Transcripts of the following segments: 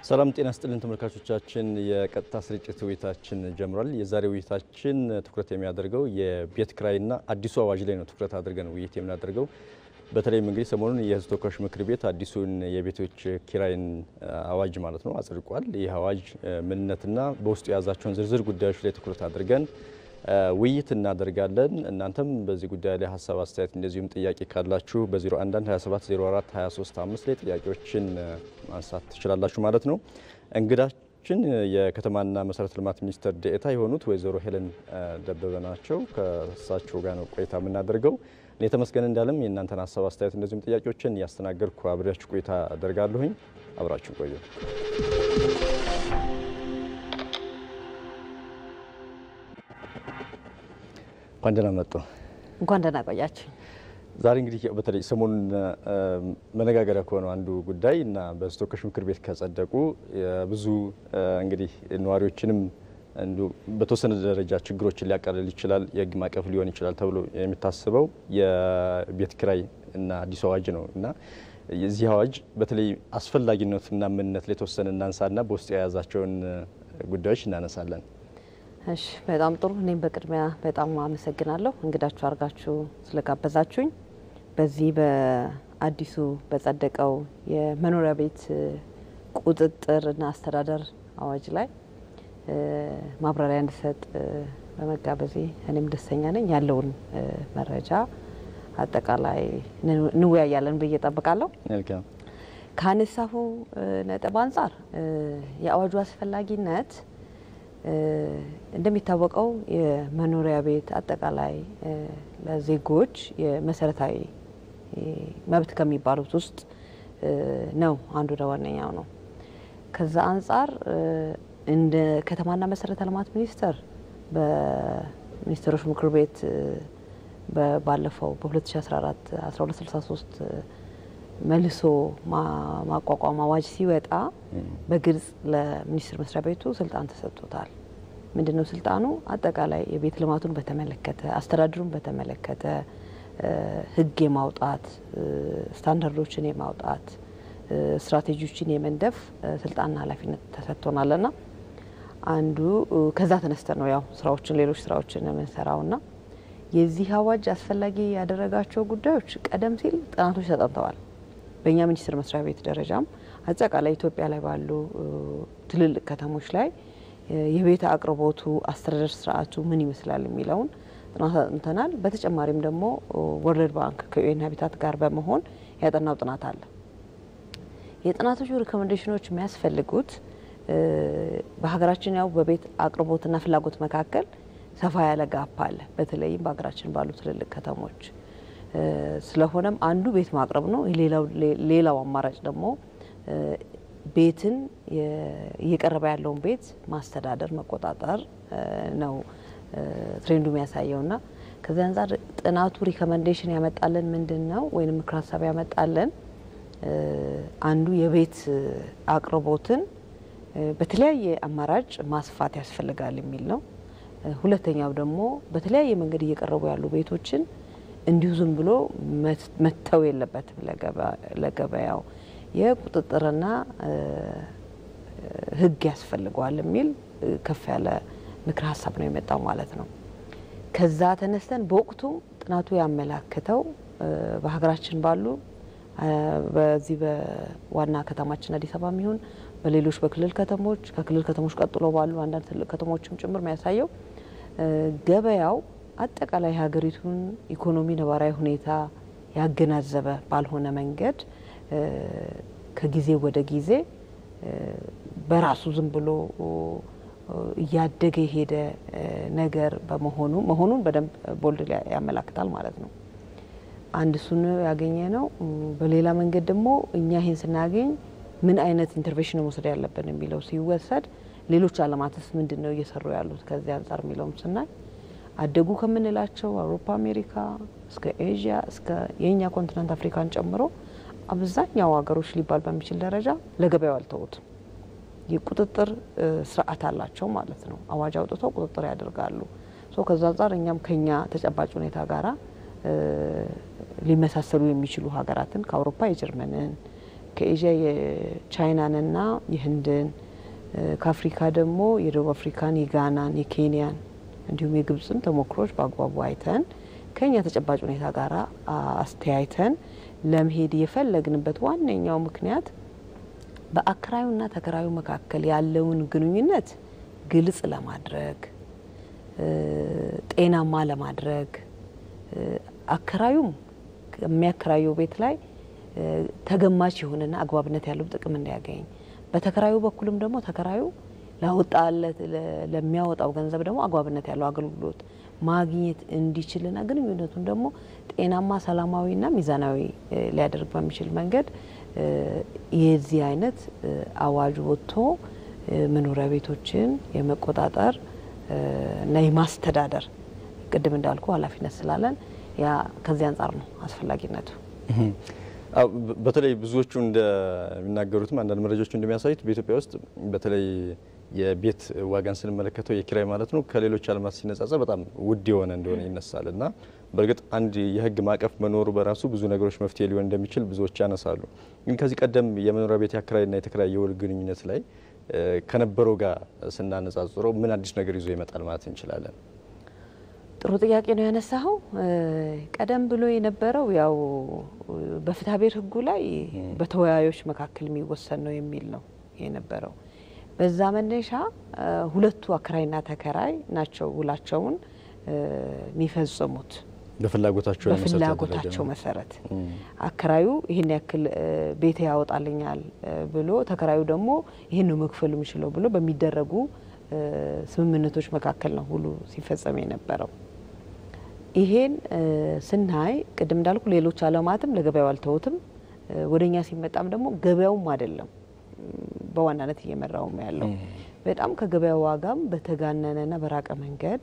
ሰላም ጤና ስጥልን ተመልካቾቻችን፣ የቀጥታ ስርጭት ውይይታችን ጀምሯል። የዛሬ ውይይታችን ትኩረት የሚያደርገው የቤት ኪራይና አዲሱ አዋጅ ላይ ነው ትኩረት አድርገን ውይይት የምናደርገው። በተለይም እንግዲህ ሰሞኑን የሕዝብ ተወካዮች ምክር ቤት አዲሱን የቤቶች ኪራይን አዋጅ ማለት ነው አጽድቋል። ይህ አዋጅ ምንነትና በውስጡ የያዛቸውን ዝርዝር ጉዳዮች ላይ ትኩረት አድርገን ውይይት እናደርጋለን። እናንተም በዚህ ጉዳይ ላይ ሀሳብ፣ አስተያየት እንደዚሁም ጥያቄ ካላችሁ በ011 27 04 23 5 ላይ ጥያቄዎችን ማንሳት ትችላላችሁ ማለት ነው። እንግዳችን የከተማና መሰረተ ልማት ሚኒስትር ዴኤታ የሆኑት ወይዘሮ ሄለን ደበበ ናቸው። ከእሳቸው ጋር ነው ቆይታ የምናደርገው። እኔ ተመስገን እንዳለም የእናንተን ሀሳብ፣ አስተያየት እንደዚሁም ጥያቄዎችን እያስተናገድኩ አብሬያችሁ ቆይታ አደርጋለሁኝ። አብራችሁ ቆዩ። እንኳን ደህና መጡ። እንኳን ደህና ቆያችሁ። ዛሬ እንግዲህ በተለይ ሰሞኑን መነጋገሪያ ከሆነው አንዱ ጉዳይ እና በሕዝብ ተወካዮች ምክር ቤት ከጸደቁ ብዙ እንግዲህ ነዋሪዎችንም እንዲሁ በተወሰነ ደረጃ ችግሮችን ሊያቃልል ይችላል፣ የሕግ ማዕቀፍ ሊሆን ይችላል ተብሎ የሚታስበው የቤት ኪራይ እና አዲሱ አዋጅ ነው እና የዚህ አዋጅ በተለይ አስፈላጊነትና ምንነት ላይ የተወሰነ እናንሳና በውስጡ የያዛቸውን ጉዳዮች እናነሳለን። እሺ በጣም ጥሩ። እኔም በቅድሚያ በጣም አመሰግናለሁ እንግዳችሁ አድርጋችሁ ስለጋበዛችሁኝ። በዚህ በአዲሱ በጸደቀው የመኖሪያ ቤት ቁጥጥርና አስተዳደር አዋጅ ላይ ማብራሪያ እንድሰጥ በመጋበዜ እኔም ደስተኛ ነኝ። ያለውን መረጃ አጠቃላይ እንወያያለን ብዬ ጠብቃለሁ። መልካም ካነሳሁ ነጥብ አንጻር የአዋጁ አስፈላጊነት እንደሚታወቀው የመኖሪያ ቤት አጠቃላይ ለዜጎች የመሰረታዊ መብት ከሚባሉት ውስጥ ነው፣ አንዱ ዋነኛው ነው። ከዛ አንጻር እንደ ከተማና መሰረተ ልማት ሚኒስቴር በሚኒስትሮች ምክር ቤት ባለፈው በ2014 1263 መልሶ ማቋቋም አዋጅ ሲወጣ በግልጽ ለሚኒስቴር መስሪያ ቤቱ ስልጣን ተሰጥቶታል። ምንድን ነው ስልጣኑ? አጠቃላይ የቤት ልማቱን በተመለከተ አስተዳደሩን በተመለከተ ሕግ የማውጣት ስታንዳርዶችን የማውጣት ስትራቴጂዎችን የመንደፍ ስልጣንና ኃላፊነት ተሰጥቶናልና አንዱ ከዛ ተነስተን ነው ያው ስራዎችን ሌሎች ስራዎችን የምንሰራውና የዚህ አዋጅ አስፈላጊ ያደረጋቸው ጉዳዮች ቀደም ሲል ጥናቶች ተጠንተዋል። በእኛ ሚኒስቴር መስሪያ ቤት ደረጃም አጠቃላይ ኢትዮጵያ ላይ ባሉ ትልልቅ ከተሞች ላይ የቤት አቅርቦቱ አስተዳደር ስርዓቱ ምን ይመስላል የሚለውን ጥናት አጥንተናል። በተጨማሪም ደግሞ ወርልድ ባንክ ከዩኤን ሀቢታት ጋር በመሆን ያጠናው ጥናት አለ። የጥናቶቹ ሪኮሜንዴሽኖች የሚያስፈልጉት በሀገራችን ያው በቤት አቅርቦትና ፍላጎት መካከል ሰፋ ያለ ጋፕ አለ፣ በተለይም በሀገራችን ባሉ ትልልቅ ከተሞች። ስለሆነም አንዱ ቤት ማቅረብ ነው። ሌላው አማራጭ ደግሞ ቤትን እየቀረበ ያለውን ቤት ማስተዳደር መቆጣጠር ነው ትሬንዱ የሚያሳየውና ከዚህ አንጻር ጥናቱ ሪኮመንዴሽን ያመጣልን ምንድን ነው ወይም ምክር ሀሳብ ያመጣልን አንዱ የቤት አቅርቦትን በተለያየ አማራጭ ማስፋት ያስፈልጋል የሚል ነው። ሁለተኛው ደግሞ በተለያየ መንገድ እየቀረቡ ያሉ ቤቶችን እንዲሁ ዝም ብሎ መተው የለበትም ለገበያው የቁጥጥርና ሕግ ያስፈልገዋል የሚል ከፍ ያለ ምክር ሀሳብ ነው የመጣው ማለት ነው። ከዛ ተነስተን በወቅቱ ጥናቱ ያመላክተው በሀገራችን ባሉ በዚህ በዋና ከተማችን አዲስ አበባ የሚሆን በሌሎች በክልል ከተሞች ከክልል ከተሞች ቀጥሎ ባሉ አንዳንድ ትልቅ ከተሞችም ጭምር የሚያሳየው ገበያው አጠቃላይ ሀገሪቱን ኢኮኖሚ ነባራዊ ሁኔታ ያገናዘበ ባልሆነ መንገድ ከጊዜ ወደ ጊዜ በራሱ ዝም ብሎ እያደገ የሄደ ነገር በመሆኑ መሆኑን በደንብ ቦልድ ያመላክታል ማለት ነው። አንድ እሱን ያገኘ ነው። በሌላ መንገድ ደግሞ እኛ ይህን ስናገኝ ምን አይነት ኢንተርቬንሽን መውሰድ ያለብን የሚለው ሲወሰድ ሌሎች ዓለማትስ ምንድን ነው እየሰሩ ያሉት ከዚህ አንጻር የሚለውም ስናይ አደጉ ከምንላቸው አውሮፓ፣ አሜሪካ እስከ ኤዥያ እስከ የእኛ ኮንቲነንት አፍሪካን ጨምሮ አብዛኛው ሀገሮች ሊባል በሚችል ደረጃ ለገበያው አልተውትም። የቁጥጥር ስርዓት አላቸው ማለት ነው። አዋጅ አውጥተው ቁጥጥር ያደርጋሉ። ሶ ከዛ አንጻር እኛም ከኛ ተጨባጭ ሁኔታ ጋራ ሊመሳሰሉ የሚችሉ ሀገራትን ከአውሮፓ የጀርመንን ከኤዥያ የቻይናንና የህንድን ከአፍሪካ ደግሞ የደቡብ አፍሪካን፣ የጋናን፣ የኬንያን እንዲሁም የግብፅን ተሞክሮች በአግባቡ አይተን ከኛ ተጨባጭ ሁኔታ ጋር አስተያይተን ለመሄድ የፈለግንበት ዋነኛው ምክንያት በአከራዩና ተከራዩ መካከል ያለውን ግንኙነት ግልጽ ለማድረግ ጤናማ ለማድረግ አከራዩም የሚያከራየው ቤት ላይ ተገማች የሆነና አግባብነት ያለው ጥቅም እንዲያገኝ፣ በተከራዩ በኩልም ደግሞ ተከራዩ ላወጣለት ለሚያወጣው ገንዘብ ደግሞ አግባብነት ያለው አገልግሎት ማግኘት እንዲችልና ግንኙነቱን ደግሞ ጤናማ ሰላማዊና ሚዛናዊ ሊያደርግ በሚችል መንገድ የዚህ አይነት አዋጅ ወጥቶ መኖሪያ ቤቶችን የመቆጣጠር እና የማስተዳደር ቅድም እንዳልኩ ኃላፊነት ስላለን ያ ከዚህ አንጻር ነው አስፈላጊነቱ። በተለይ ብዙዎቹ እንደሚናገሩትም አንዳንድ መረጃዎች እንደሚያሳዩት በኢትዮጵያ ውስጥ በተለይ የቤት ዋጋን ስንመለከተው የኪራይ ማለት ነው ከሌሎች ዓለማት ሲነጻጸር በጣም ውድ የሆነ እንደሆነ ይነሳል እና በእርግጥ አንድ የሕግ ማዕቀፍ መኖሩ በራሱ ብዙ ነገሮች መፍትሄ ሊሆን እንደሚችል ብዙዎች ያነሳሉ። ግን ከዚህ ቀደም የመኖሪያ ቤት የአከራይና የተከራይ የውል ግንኙነት ላይ ከነበረው ጋር ስናነጻጽረው ምን አዲስ ነገር ይዞ ይመጣል ማለት እንችላለን? ጥሩ ጥያቄ ነው ያነሳኸው። ቀደም ብሎ የነበረው ያው በፍትሐ ብሔር ሕጉ ላይ በተወያዮች መካከል የሚወሰን ነው የሚል ነው የነበረው። በዛ መነሻ ሁለቱ አከራይና ተከራይ ናቸው ውላቸውን የሚፈጽሙት በፍላጎታቸው በፍላጎታቸው መሰረት አከራዩ ይህን ያክል ቤት ያወጣልኛል ብሎ ተከራዩ ደግሞ ይህን ነው መክፈል የሚችለው ብሎ በሚደረጉ ስምምነቶች መካከል ነው ሁሉ ሲፈጸም የነበረው። ይሄን ስናይ ቅድም እንዳልኩ ሌሎች ዓለማትም ለገበያው አልተውትም። ወደኛ ሲመጣም ደግሞ ገበያውም አይደለም በዋናነት እየመራውም ያለው በጣም ከገበያው ዋጋም በተጋነነና በራቀ መንገድ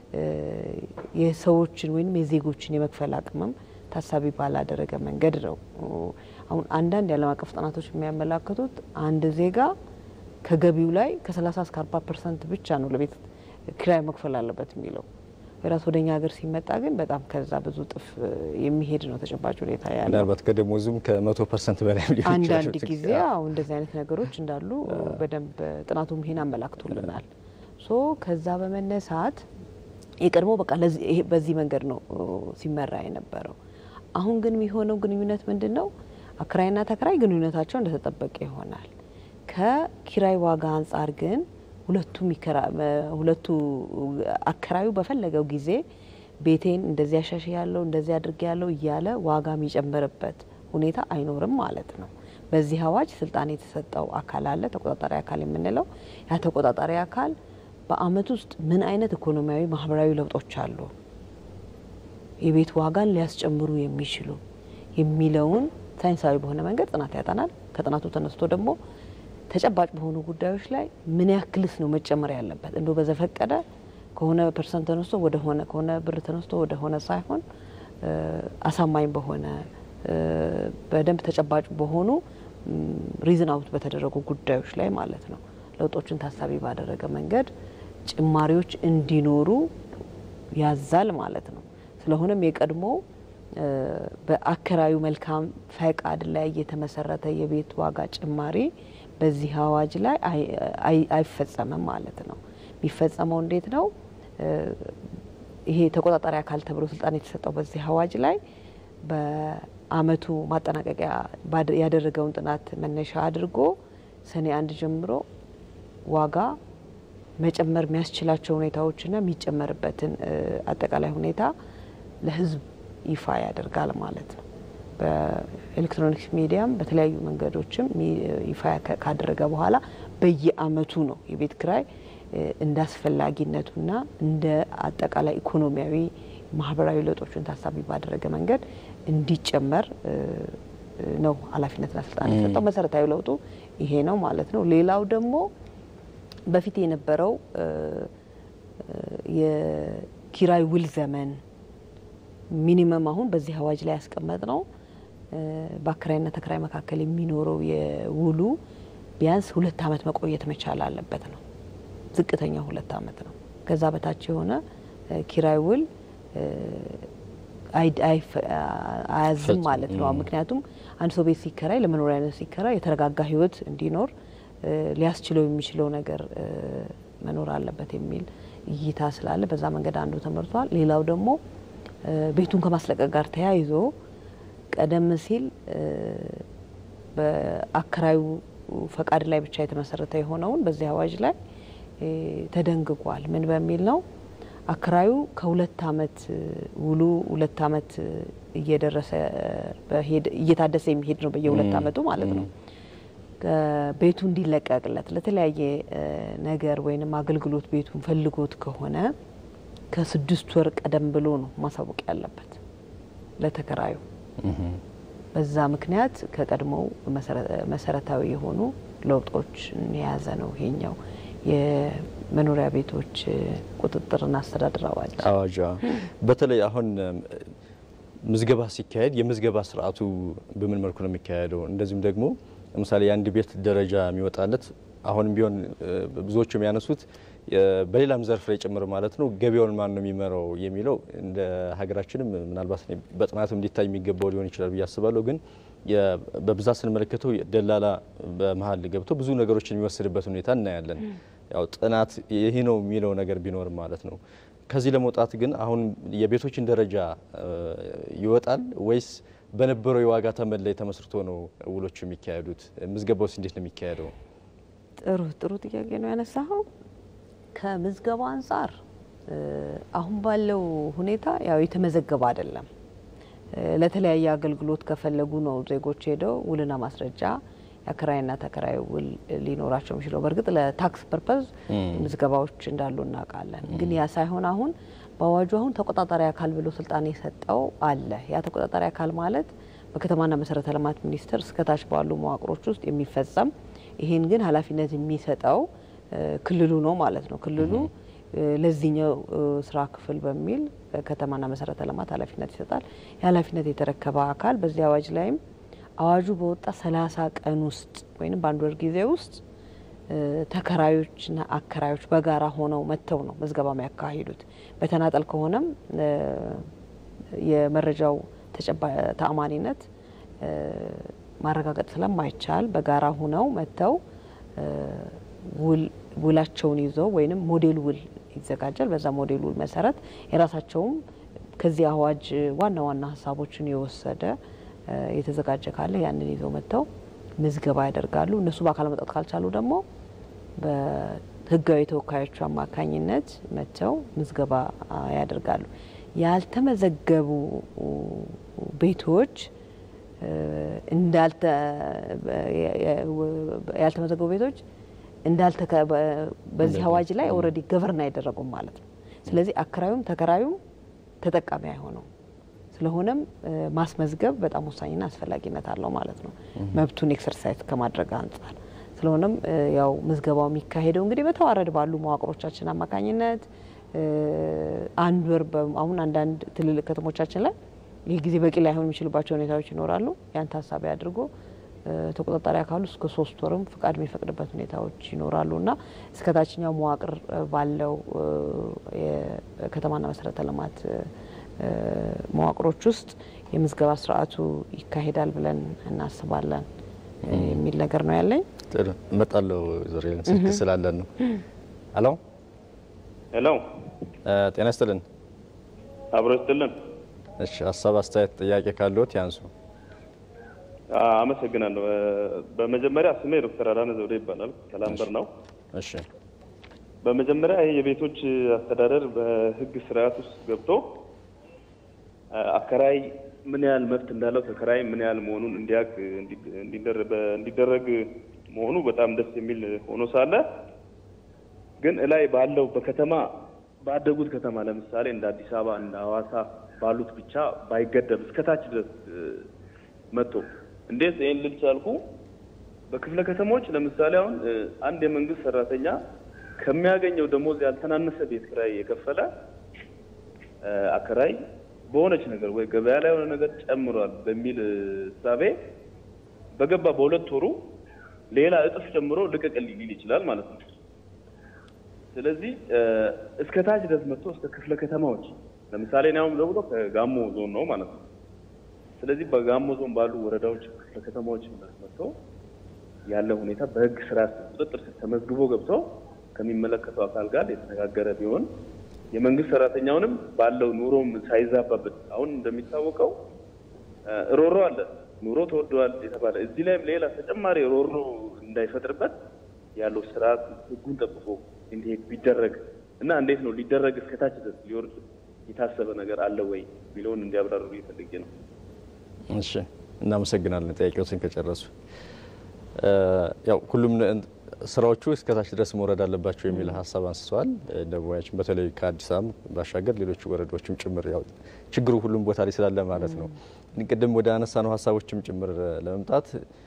የሰዎችን ወይም የዜጎችን የመክፈል አቅምም ታሳቢ ባላደረገ መንገድ ነው። አሁን አንዳንድ የዓለም አቀፍ ጥናቶች የሚያመላክቱት አንድ ዜጋ ከገቢው ላይ ከ30 እስከ 40 ፐርሰንት ብቻ ነው ለቤት ኪራይ መክፈል አለበት የሚለው ራስ ወደኛ ሀገር ሲመጣ ግን በጣም ከዛ ብዙ እጥፍ የሚሄድ ነው ተጨባጭ ሁኔታ ያለው። ምናልባት ከደሞዙም ከመቶ ፐርሰንት በላይ ሊሆን አንዳንድ ጊዜ አሁ እንደዚህ አይነት ነገሮች እንዳሉ በደንብ ጥናቱም ይሄን አመላክቶልናል። ሶ ከዛ በመነሳት የቀድሞ በቃ በዚህ መንገድ ነው ሲመራ የነበረው። አሁን ግን የሚሆነው ግንኙነት ምንድን ነው? አከራይና ተከራይ ግንኙነታቸው እንደተጠበቀ ይሆናል። ከኪራይ ዋጋ አንጻር ግን ሁለቱ ሁለቱ አከራዩ በፈለገው ጊዜ ቤቴን እንደዚህ አሻሽ ያለው እንደዚህ አድርጌ ያለው እያለ ዋጋ የሚጨምርበት ሁኔታ አይኖርም ማለት ነው። በዚህ አዋጅ ስልጣን የተሰጠው አካል አለ፣ ተቆጣጣሪ አካል የምንለው ያ ተቆጣጣሪ አካል በአመት ውስጥ ምን አይነት ኢኮኖሚያዊ፣ ማህበራዊ ለውጦች አሉ የቤት ዋጋን ሊያስጨምሩ የሚችሉ የሚለውን ሳይንሳዊ በሆነ መንገድ ጥናት ያጠናል። ከጥናቱ ተነስቶ ደግሞ ተጨባጭ በሆኑ ጉዳዮች ላይ ምን ያክልስ ነው መጨመር ያለበት እንዶ በዘፈቀደ ከሆነ ፐርሰንት ተነስቶ ወደ ሆነ ከሆነ ብር ተነስቶ ወደ ሆነ ሳይሆን አሳማኝ በሆነ በደንብ ተጨባጭ በሆኑ ሪዝን አውት በተደረጉ ጉዳዮች ላይ ማለት ነው ለውጦችን ታሳቢ ባደረገ መንገድ ጭማሪዎች እንዲኖሩ ያዛል ማለት ነው። ስለሆነም የቀድሞ በአከራዩ መልካም ፈቃድ ላይ የተመሰረተ የቤት ዋጋ ጭማሪ በዚህ አዋጅ ላይ አይፈጸምም ማለት ነው። የሚፈጸመው እንዴት ነው? ይሄ ተቆጣጣሪ አካል ተብሎ ስልጣን የተሰጠው በዚህ አዋጅ ላይ በአመቱ ማጠናቀቂያ ያደረገውን ጥናት መነሻ አድርጎ ሰኔ አንድ ጀምሮ ዋጋ መጨመር የሚያስችላቸው ሁኔታዎችና የሚጨመርበትን አጠቃላይ ሁኔታ ለሕዝብ ይፋ ያደርጋል ማለት ነው። በኤሌክትሮኒክስ ሚዲያም በተለያዩ መንገዶችም ይፋ ካደረገ በኋላ በየአመቱ ነው የቤት ኪራይ እንደ አስፈላጊነቱና እንደ አጠቃላይ ኢኮኖሚያዊ፣ ማህበራዊ ለውጦችን ታሳቢ ባደረገ መንገድ እንዲጨመር ነው ኃላፊነትና ስልጣን የሰጠው። መሰረታዊ ለውጡ ይሄ ነው ማለት ነው። ሌላው ደግሞ በፊት የነበረው የኪራይ ውል ዘመን ሚኒመም አሁን በዚህ አዋጅ ላይ ያስቀመጥ ነው በአከራይና ተከራይ መካከል የሚኖረው የውሉ ቢያንስ ሁለት አመት መቆየት መቻል አለበት ነው። ዝቅተኛው ሁለት አመት ነው። ከዛ በታች የሆነ ኪራይ ውል አያዝም ማለት ነው። ምክንያቱም አንድ ሰው ቤት ሲከራይ ለመኖሪያነት ሲከራይ የተረጋጋ ሕይወት እንዲኖር ሊያስችለው የሚችለው ነገር መኖር አለበት የሚል እይታ ስላለ በዛ መንገድ አንዱ ተመርቷል። ሌላው ደግሞ ቤቱን ከማስለቀቅ ጋር ተያይዞ ቀደም ሲል በአከራዩ ፈቃድ ላይ ብቻ የተመሰረተ የሆነውን በዚህ አዋጅ ላይ ተደንግጓል። ምን በሚል ነው? አከራዩ ከሁለት አመት ውሉ ሁለት አመት እየደረሰ እየታደሰ የሚሄድ ነው በየሁለት አመቱ ማለት ነው። ቤቱ እንዲለቀቅለት ለተለያየ ነገር ወይንም አገልግሎት ቤቱን ፈልጎት ከሆነ ከስድስት ወር ቀደም ብሎ ነው ማሳወቅ ያለበት ለተከራዩ። በዛ ምክንያት ከቀድሞው መሰረታዊ የሆኑ ለውጦች የያዘ ነው ይሄኛው የመኖሪያ ቤቶች ቁጥጥርና አስተዳደር አዋጅ አዋጅ በተለይ አሁን ምዝገባ ሲካሄድ የምዝገባ ስርዓቱ በምን መልኩ ነው የሚካሄደው? እንደዚሁም ደግሞ ለምሳሌ የአንድ ቤት ደረጃ የሚወጣለት አሁንም ቢሆን ብዙዎቹ የሚያነሱት በሌላም ዘርፍ ላይ ጭምር ማለት ነው ገበያውን ማን ነው የሚመራው የሚለው እንደ ሀገራችንም ምናልባት በጥናትም እንዲታይ የሚገባው ሊሆን ይችላል ብዬ አስባለሁ። ግን በብዛት ስንመለከተው ደላላ በመሀል ገብቶ ብዙ ነገሮችን የሚወስድበት ሁኔታ እናያለን። ያው ጥናት ይህ ነው የሚለው ነገር ቢኖርም ማለት ነው። ከዚህ ለመውጣት ግን አሁን የቤቶችን ደረጃ ይወጣል ወይስ በነበረው የዋጋ ተመን ላይ ተመስርቶ ነው ውሎቹ የሚካሄዱት? ምዝገባውስ እንዴት ነው የሚካሄደው? ጥሩ ጥሩ ጥያቄ ነው ያነሳኸው። ከምዝገባ አንጻር አሁን ባለው ሁኔታ ያው የተመዘገበ አይደለም። ለተለያየ አገልግሎት ከፈለጉ ነው ዜጎች ሄደው ውልና ማስረጃ የአከራይና ተከራይ ውል ሊኖራቸው የሚችለው። በእርግጥ ለታክስ ፐርፐዝ ምዝገባዎች እንዳሉ እናውቃለን። ግን ያ ሳይሆን አሁን በአዋጁ አሁን ተቆጣጣሪ አካል ብሎ ስልጣን የሰጠው አለ። ያ ተቆጣጣሪ አካል ማለት በከተማና መሰረተ ልማት ሚኒስቴር እስከታች ባሉ መዋቅሮች ውስጥ የሚፈጸም ይህን ግን ኃላፊነት የሚሰጠው ክልሉ ነው ማለት ነው። ክልሉ ለዚህኛው ስራ ክፍል በሚል ከተማና መሰረተ ልማት ኃላፊነት ይሰጣል። የኃላፊነት የተረከበ አካል በዚህ አዋጅ ላይም አዋጁ በወጣ ሰላሳ ቀን ውስጥ ወይም በአንድ ወር ጊዜ ውስጥ ተከራዮችና አከራዮች በጋራ ሆነው መጥተው ነው ምዝገባ የሚያካሂዱት። በተናጠል ከሆነም የመረጃው ተአማኒነት ማረጋገጥ ስለማይቻል በጋራ ሆነው መጥተው ውላቸውን ይዘው ወይም ሞዴል ውል ይዘጋጃል። በዛ ሞዴል ውል መሰረት የራሳቸውም ከዚህ አዋጅ ዋና ዋና ሀሳቦችን የወሰደ የተዘጋጀ ካለ ያንን ይዘው መጥተው ምዝገባ ያደርጋሉ። እነሱ በአካል መጣት ካልቻሉ ደግሞ በህጋዊ ተወካዮቹ አማካኝነት መጥተው ምዝገባ ያደርጋሉ። ያልተመዘገቡ ቤቶች ያልተመዘገቡ ቤቶች በዚህ አዋጅ ላይ ኦልሬዲ ገቨርን አይደረጉም ማለት ነው። ስለዚህ አከራዩም ተከራዩም ተጠቃሚ አይሆነው። ስለሆነም ማስመዝገብ በጣም ወሳኝና አስፈላጊነት አለው ማለት ነው፣ መብቱን ኤክሰርሳይዝ ከማድረግ አንጻር። ስለሆነም ያው ምዝገባው የሚካሄደው እንግዲህ በተዋረድ ባሉ መዋቅሮቻችን አማካኝነት አንድ ወር አሁን አንዳንድ ትልልቅ ከተሞቻችን ላይ ይህ ጊዜ በቂ ላይሆን የሚችልባቸው ሁኔታዎች ይኖራሉ። ያን ታሳቢ አድርጎ ተቆጣጣሪ አካሉ እስከ ሶስት ወርም ፍቃድ የሚፈቅድበት ሁኔታዎች ይኖራሉ እና እስከ ታችኛው መዋቅር ባለው የከተማና መሰረተ ልማት መዋቅሮች ውስጥ የምዝገባ ስርዓቱ ይካሄዳል ብለን እናስባለን የሚል ነገር ነው ያለኝ። ጥሩ እመጣለሁ። ዞሬን ስልክ ስላለን ነው። ሄሎ ሄሎ፣ ጤና ይስጥልን። አብሮ ይስጥልን። እሺ፣ ሀሳብ አስተያየት፣ ጥያቄ ካለዎት ያንሱ። አመሰግናለሁ። በመጀመሪያ ስሜ ዶክተር አዳነ ዘውዴ ይባላል። ከላምበር ነው። እሺ፣ በመጀመሪያ ይህ የቤቶች አስተዳደር በህግ ስርዓት ውስጥ ገብቶ አከራይ ምን ያህል መብት እንዳለው ተከራይ ምን ያህል መሆኑን እንዲያውቅ እንዲደረግ መሆኑ በጣም ደስ የሚል ሆኖ ሳለ ግን እላይ ባለው በከተማ ባደጉት ከተማ ለምሳሌ እንደ አዲስ አበባ እንደ ሐዋሳ ባሉት ብቻ ባይገደብ እስከታች ድረስ መጥቶ እንዴት ይህን ልል ቻልኩ? በክፍለ ከተሞች ለምሳሌ አሁን አንድ የመንግስት ሰራተኛ ከሚያገኘው ደሞዝ ያልተናነሰ ቤት ኪራይ የከፈለ አከራይ በሆነች ነገር ወይ ገበያ ላይ የሆነ ነገር ጨምሯል በሚል እሳቤ በገባ በሁለት ወሩ ሌላ እጥፍ ጨምሮ ልቀቅልኝ ሊል ይችላል ማለት ነው። ስለዚህ እስከ ታች ድረስ መጥቶ እስከ ክፍለ ከተማዎች ለምሳሌ እኔ አሁን ደውሎ ከጋሞ ዞን ነው ማለት ነው። ስለዚህ በጋሞ ዞን ባሉ ወረዳዎች፣ ክፍለ ከተማዎች መጥተው ያለ ሁኔታ በህግ ስርዓት ቁጥጥር ስር ተመዝግቦ ገብቶ ከሚመለከተው አካል ጋር የተነጋገረ ቢሆን የመንግስት ሰራተኛውንም ባለው ኑሮም ሳይዛባበት አሁን እንደሚታወቀው ሮሮ አለ ኑሮ ተወደዋል የተባለ እዚህ ላይም ሌላ ተጨማሪ ሮሮ እንዳይፈጥርበት ያለው ስርዓት ህጉን ጠብቆ እንዲሄድ ቢደረግ እና እንዴት ነው ሊደረግ እስከታች ድረስ ሊወርድ የታሰበ ነገር አለ ወይ የሚለውን እንዲያብራሩ እየፈልጌ ነው። እሺ፣ እናመሰግናለን። ጥያቄዎችን ከጨረሱ ያው ሁሉም ስራዎቹ እስከታች ድረስ መውረድ አለባቸው የሚል ሀሳብ አንስተዋል። ደቡባችን በተለይ ከአዲስ አበባ ባሻገር ሌሎቹ ወረዳዎችም ጭምር ያው ችግሩ ሁሉም ቦታ ላይ ስላለ ማለት ነው። ቅድም ወደ አነሳ ነው ሀሳቦችም ጭምር ለመምጣት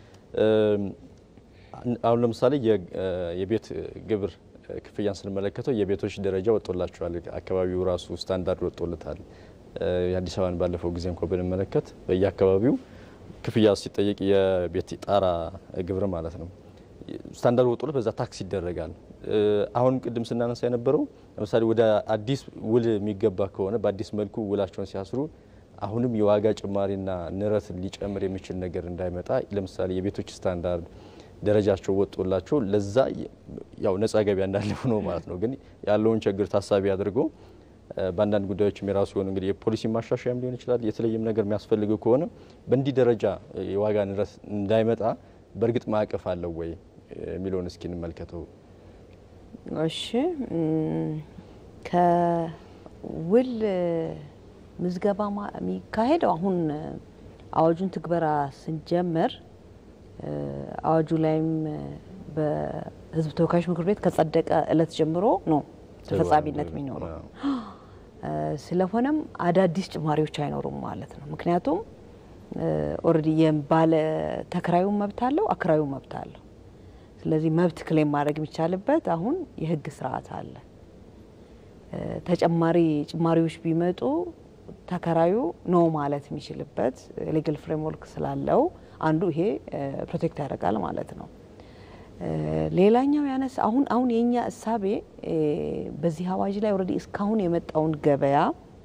አሁን ለምሳሌ የቤት ግብር ክፍያን ስንመለከተው የቤቶች ደረጃ ወጥቶላቸዋል። አካባቢው ራሱ ስታንዳርድ ወጥቶለታል። የአዲስ አበባን ባለፈው ጊዜ እንኳ ብንመለከት በየአካባቢው ክፍያ ሲጠየቅ የቤት ጣራ ግብር ማለት ነው ስታንዳርድ ወጥቶለት በዛ ታክስ ይደረጋል። አሁን ቅድም ስናነሳ የነበረው ለምሳሌ ወደ አዲስ ውል የሚገባ ከሆነ በአዲስ መልኩ ውላቸውን ሲያስሩ አሁንም የዋጋ ጭማሪና ንረት ሊጨምር የሚችል ነገር እንዳይመጣ ለምሳሌ የቤቶች ስታንዳርድ ደረጃቸው ወጥቶላቸው ለዛ ያው ነጻ ገበያ እንዳለ ሆኖ ማለት ነው። ግን ያለውን ችግር ታሳቢ አድርጎ በአንዳንድ ጉዳዮችም የራሱ የሆነ እንግዲህ የፖሊሲ ማሻሻያም ሊሆን ይችላል። የተለየም ነገር የሚያስፈልገው ከሆነ በእንዲህ ደረጃ የዋጋ ንረት እንዳይመጣ በእርግጥ ማዕቀፍ አለው ወይ የሚለውን እስኪ እንመልከተው። እሺ ከውል ምዝገባ የሚካሄደው አሁን አዋጁን ትግበራ ስንጀምር አዋጁ ላይም በሕዝብ ተወካዮች ምክር ቤት ከጸደቀ እለት ጀምሮ ነው ተፈጻሚነት የሚኖረው። ስለሆነም አዳዲስ ጭማሪዎች አይኖሩም ማለት ነው። ምክንያቱም ኦልሬዲ የባለ ተከራዩ መብት አለው፣ አከራዩ መብት አለው። ስለዚህ መብት ክሌም ማድረግ የሚቻልበት አሁን የህግ ስርዓት አለ። ተጨማሪ ጭማሪዎች ቢመጡ ተከራዩ ኖ ማለት የሚችልበት ሌጋል ፍሬምወርክ ስላለው አንዱ ይሄ ፕሮቴክት ያደርጋል ማለት ነው። ሌላኛው ያነሳ አሁን አሁን የኛ እሳቤ በዚህ አዋጅ ላይ ኦልሬዲ እስካሁን የመጣውን ገበያ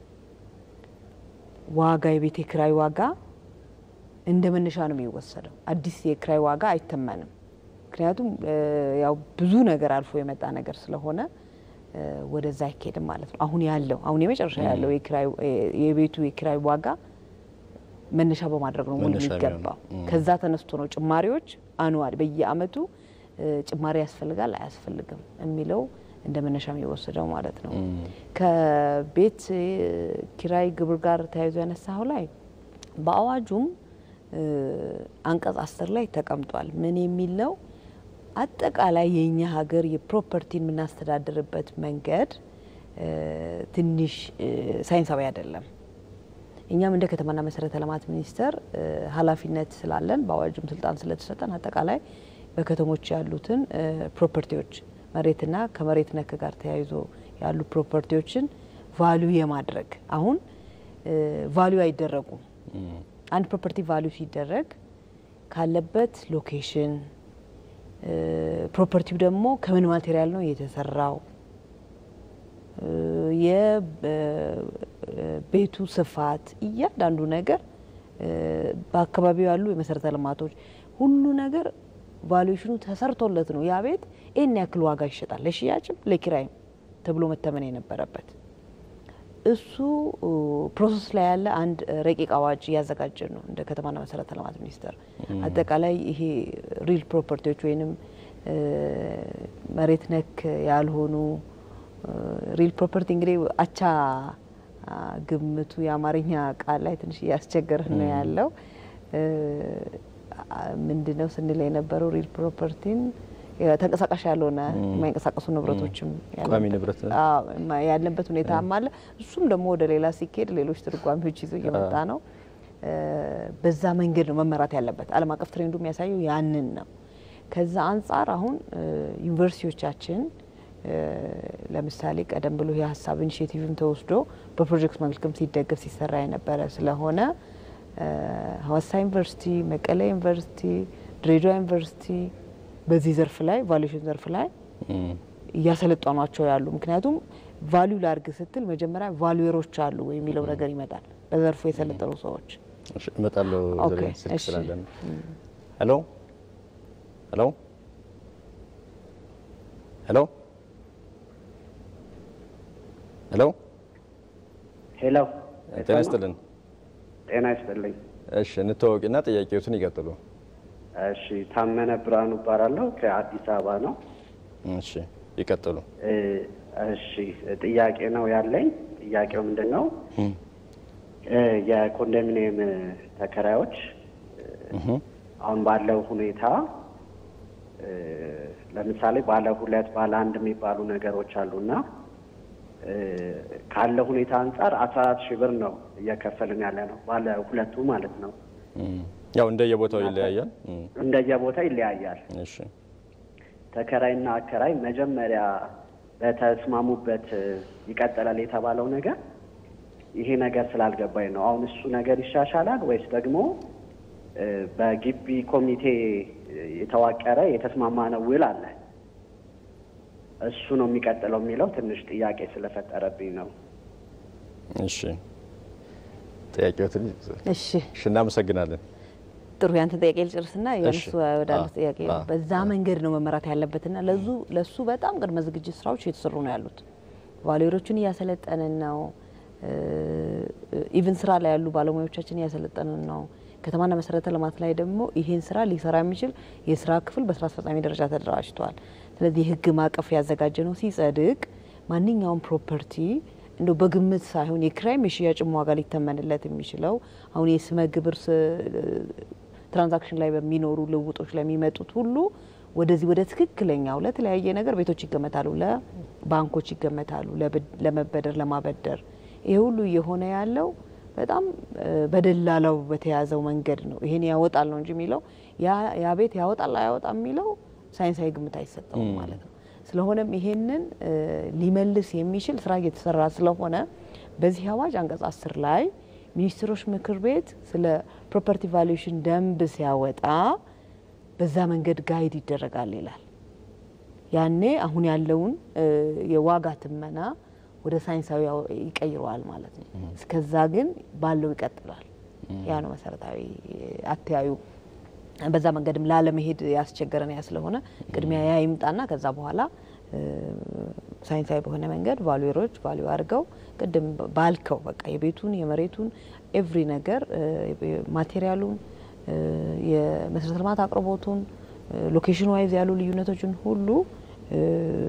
ዋጋ የቤት የክራይ ዋጋ እንደ መነሻ ነው የሚወሰደው። አዲስ የክራይ ዋጋ አይተመንም። ምክንያቱም ያው ብዙ ነገር አልፎ የመጣ ነገር ስለሆነ ወደዛ አይኬድም ማለት ነው። አሁን ያለው አሁን የመጨረሻ ያለው የቤቱ የኪራይ ዋጋ መነሻ በማድረግ ነው ውል የሚገባው። ከዛ ተነስቶ ነው ጭማሪዎች አኑዋል በየአመቱ ጭማሪ ያስፈልጋል አያስፈልግም የሚለው እንደ መነሻ የሚወሰደው ማለት ነው። ከቤት ኪራይ ግብር ጋር ተያይዞ ያነሳው ላይ በአዋጁም አንቀጽ አስር ላይ ተቀምጧል። ምን የሚል ነው? አጠቃላይ የእኛ ሀገር የፕሮፐርቲን የምናስተዳድርበት መንገድ ትንሽ ሳይንሳዊ አይደለም። እኛም እንደ ከተማና መሰረተ ልማት ሚኒስቴር ኃላፊነት ስላለን በአዋጁም ስልጣን ስለተሰጠን አጠቃላይ በከተሞች ያሉትን ፕሮፐርቲዎች መሬትና ከመሬት ነክ ጋር ተያይዞ ያሉ ፕሮፐርቲዎችን ቫሊዩ የማድረግ አሁን ቫሊዩ አይደረጉም። አንድ ፕሮፐርቲ ቫሊዩ ሲደረግ ካለበት ሎኬሽን ፕሮፐርቲው ደግሞ ከምን ማቴሪያል ነው የተሰራው፣ የቤቱ ስፋት፣ እያንዳንዱ ነገር በአካባቢው ያሉ የመሰረተ ልማቶች ሁሉ ነገር ቫሉዌሽኑ ተሰርቶለት ነው ያ ቤት ይህን ያክል ዋጋ ይሸጣል፣ ለሽያጭም ለኪራይም ተብሎ መተመን የነበረበት እሱ ፕሮሰስ ላይ ያለ አንድ ረቂቅ አዋጅ እያዘጋጀን ነው እንደ ከተማና መሰረተ ልማት ሚኒስቴር። አጠቃላይ ይሄ ሪል ፕሮፐርቲዎች ወይንም መሬት ነክ ያልሆኑ ሪል ፕሮፐርቲ እንግዲህ አቻ ግምቱ የአማርኛ ቃል ላይ ትንሽ እያስቸገረን ነው ያለው። ምንድነው ስንል የነበረው ሪል ፕሮፐርቲን ተንቀሳቃሽ ያልሆነ የማይንቀሳቀሱ ንብረቶችም ቋሚ ንብረት ያለበት ሁኔታም አለ። እሱም ደግሞ ወደ ሌላ ሲኬድ ሌሎች ትርጓሚዎች ይዞ እየመጣ ነው። በዛ መንገድ ነው መመራት ያለበት። ዓለም አቀፍ ትሬንዱ የሚያሳየው ያንን ነው። ከዛ አንጻር አሁን ዩኒቨርሲቲዎቻችን ለምሳሌ ቀደም ብሎ የሀሳብ ኢኒሽቲቭም ተወስዶ በፕሮጀክት መልክም ሲደገፍ ሲሰራ የነበረ ስለሆነ ሀዋሳ ዩኒቨርሲቲ፣ መቀሌ ዩኒቨርሲቲ፣ ድሬዳዋ ዩኒቨርሲቲ በዚህ ዘርፍ ላይ ቫሉዌሽን ዘርፍ ላይ እያሰለጠኗቸው ያሉ ምክንያቱም ቫሊዩ ላርግ ስትል መጀመሪያ ቫሉዌሮች አሉ የሚለው ነገር ይመጣል። በዘርፉ የሰለጠኑ ሰዎች እሺ፣ እመጣለሁ። ኦኬ፣ ዘሪሁን ስልክ እሺ። ስላለን ሄሎ ሄሎ ሄሎ ሄሎ ሄሎ ጤና ይስጥልን። ጤና ይስጥልኝ። እሺ እንተዋወቂና ጥያቄዎትን ይቀጥሉ። እሺ ታመነ ብርሃኑ እባላለሁ ከአዲስ አበባ ነው። እሺ ይቀጥሉ። እ፣ እሺ ጥያቄ ነው ያለኝ። ጥያቄው ምንድን ነው? እ፣ የኮንዶሚኒየም ተከራዮች እ፣ አሁን ባለው ሁኔታ እ፣ ለምሳሌ ባለ ሁለት ባለ አንድ የሚባሉ ነገሮች አሉና እ፣ ካለ ሁኔታ አንጻር አስራ አራት ሺህ ብር ነው እየከፈልን ያለ ነው ባለ ሁለቱ ማለት ነው። እም፣ ያው እንደየቦታው ይለያያል። እም፣ እንደየቦታ ይለያያል። እሺ ተከራይና አከራይ መጀመሪያ በተስማሙበት እ፣ ይቀጥላል የተባለው ነገር ይሄ ነገር ስላልገባኝ ነው። አሁን እሱ ነገር ይሻሻላል ወይስ ደግሞ እ፣ በግቢ ኮሚቴ እ፣ የተዋቀረ የተስማማ ነው ውል አለ እሱ ነው የሚቀጥለው የሚለው ትንሽ ጥያቄ ስለፈጠረብኝ ነው። እሺ ጥያቄዎትን እሺ እሺ እናመሰግናለን። ጥሩ ያንተን ጥያቄ ልጨርስና የእነሱ እሺ። ወዳሉት አ- ጥያቄ አ- በዛ መንገድ ነው መመራት ያለበትና ለዙ ለሱ በጣም ቅድመ ዝግጅት ስራዎች እየተሰሩ ነው ያሉት። ቫሌሮችን እያሰለጠንን ነው። ኢቭን ስራ ላይ ያሉ ባለሙያዎቻችን እያሰለጠንን ነው። ከተማና መሰረተ ልማት ላይ ደግሞ ይሄን ስራ ሊሰራ የሚችል የስራ ክፍል በስራ አስፈጻሚ ደረጃ ተደራጅቷል። ስለዚህ የህግ ማዕቀፍ ያዘጋጀ ነው ሲጸድቅ ማንኛውም ፕሮፐርቲ እንደው በግምት ሳይሆን የክራይም የሽያጭም ዋጋ ሊተመንለት የሚችለው አሁን የስመ ግብር ስ- ትራንዛክሽን ላይ በሚኖሩ ልውጦች ላይ የሚመጡት ሁሉ ወደዚህ ወደ ትክክለኛው ለተለያየ ነገር ቤቶች ይገመታሉ፣ ለባንኮች ይገመታሉ፣ ለብድ- ለመበደር ለማበደር ይሄ ሁሉ እየሆነ ያለው በጣም እ፣ በደላላው በተያዘው መንገድ ነው። ይሄን ያወጣል ነው እንጂ የሚለው ያ- ያ ቤት ያወጣል አያወጣም የሚለው ሳይንሳዊ ግምት አይሰጠውም ማለት ነው። ስለሆነም ይሄንን እ፣ ሊመልስ የሚችል ስራ እየተሰራ ስለሆነ በዚህ አዋጅ አንቀጽ አስር ላይ ሚኒስትሮች ምክር ቤት ስለ ፕሮፐርቲ ቫሉዌሽን ደንብ ሲያወጣ በዛ መንገድ ጋይድ ይደረጋል ይላል። ያኔ አሁን ያለውን እ፣ የዋጋ ትመና ወደ ሳይንሳዊ ያው- ይቀይረዋል ማለት ነው። እስከዛ ግን ባለው ይቀጥላል። ያ ነው መሰረታዊ አተያዩ። በዛ መንገድም ላለመሄድ ያስቸገረን ያ ስለሆነ ቅድሚያ ያ ይምጣና ከዛ በኋላ እ፣ ሳይንሳዊ በሆነ መንገድ ቫሉዌሮች ቫሉ አድርገው ቅድም ባልከው በቃ የቤቱን የመሬቱን ኤቭሪ ነገር እ፣ ማቴሪያሉን እ፣ የመሰረተ ልማት አቅርቦቱን ሎኬሽን ዋይዝ ያሉ ልዩነቶችን ሁሉ እ፣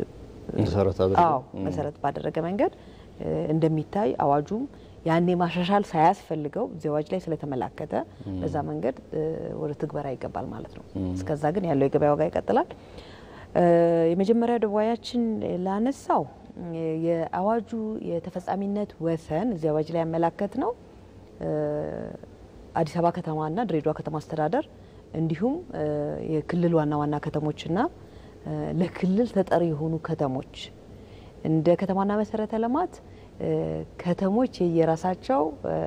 መሰረት አድርገው አዎ መሰረት ባደረገ መንገድ እ፣ እንደሚታይ አዋጁም ያኔ ማሻሻል ሳያስፈልገው እዚህ አዋጅ ላይ ስለተመላከተ በዛ መንገድ እ፣ ወደ ትግበራ ይገባል ማለት ነው። እስከዛ ግን ያለው የገበያ ዋጋ ይቀጥላል። እ፣ የመጀመሪያው ደዋያችን ላነሳው እ፣ የአዋጁ የተፈጻሚነት ወሰን እዚህ አዋጅ ላይ ያመላከት ነው እ፣ አዲስ አበባ ከተማና ድሬዳዋ ከተማ አስተዳደር እንዲሁም እ፣ የክልል ዋና ዋና ከተሞችና እ፣ ለክልል ተጠሪ የሆኑ ከተሞች እንደ ከተማና መሰረተ ልማት እ፣ ከተሞች የየራሳቸው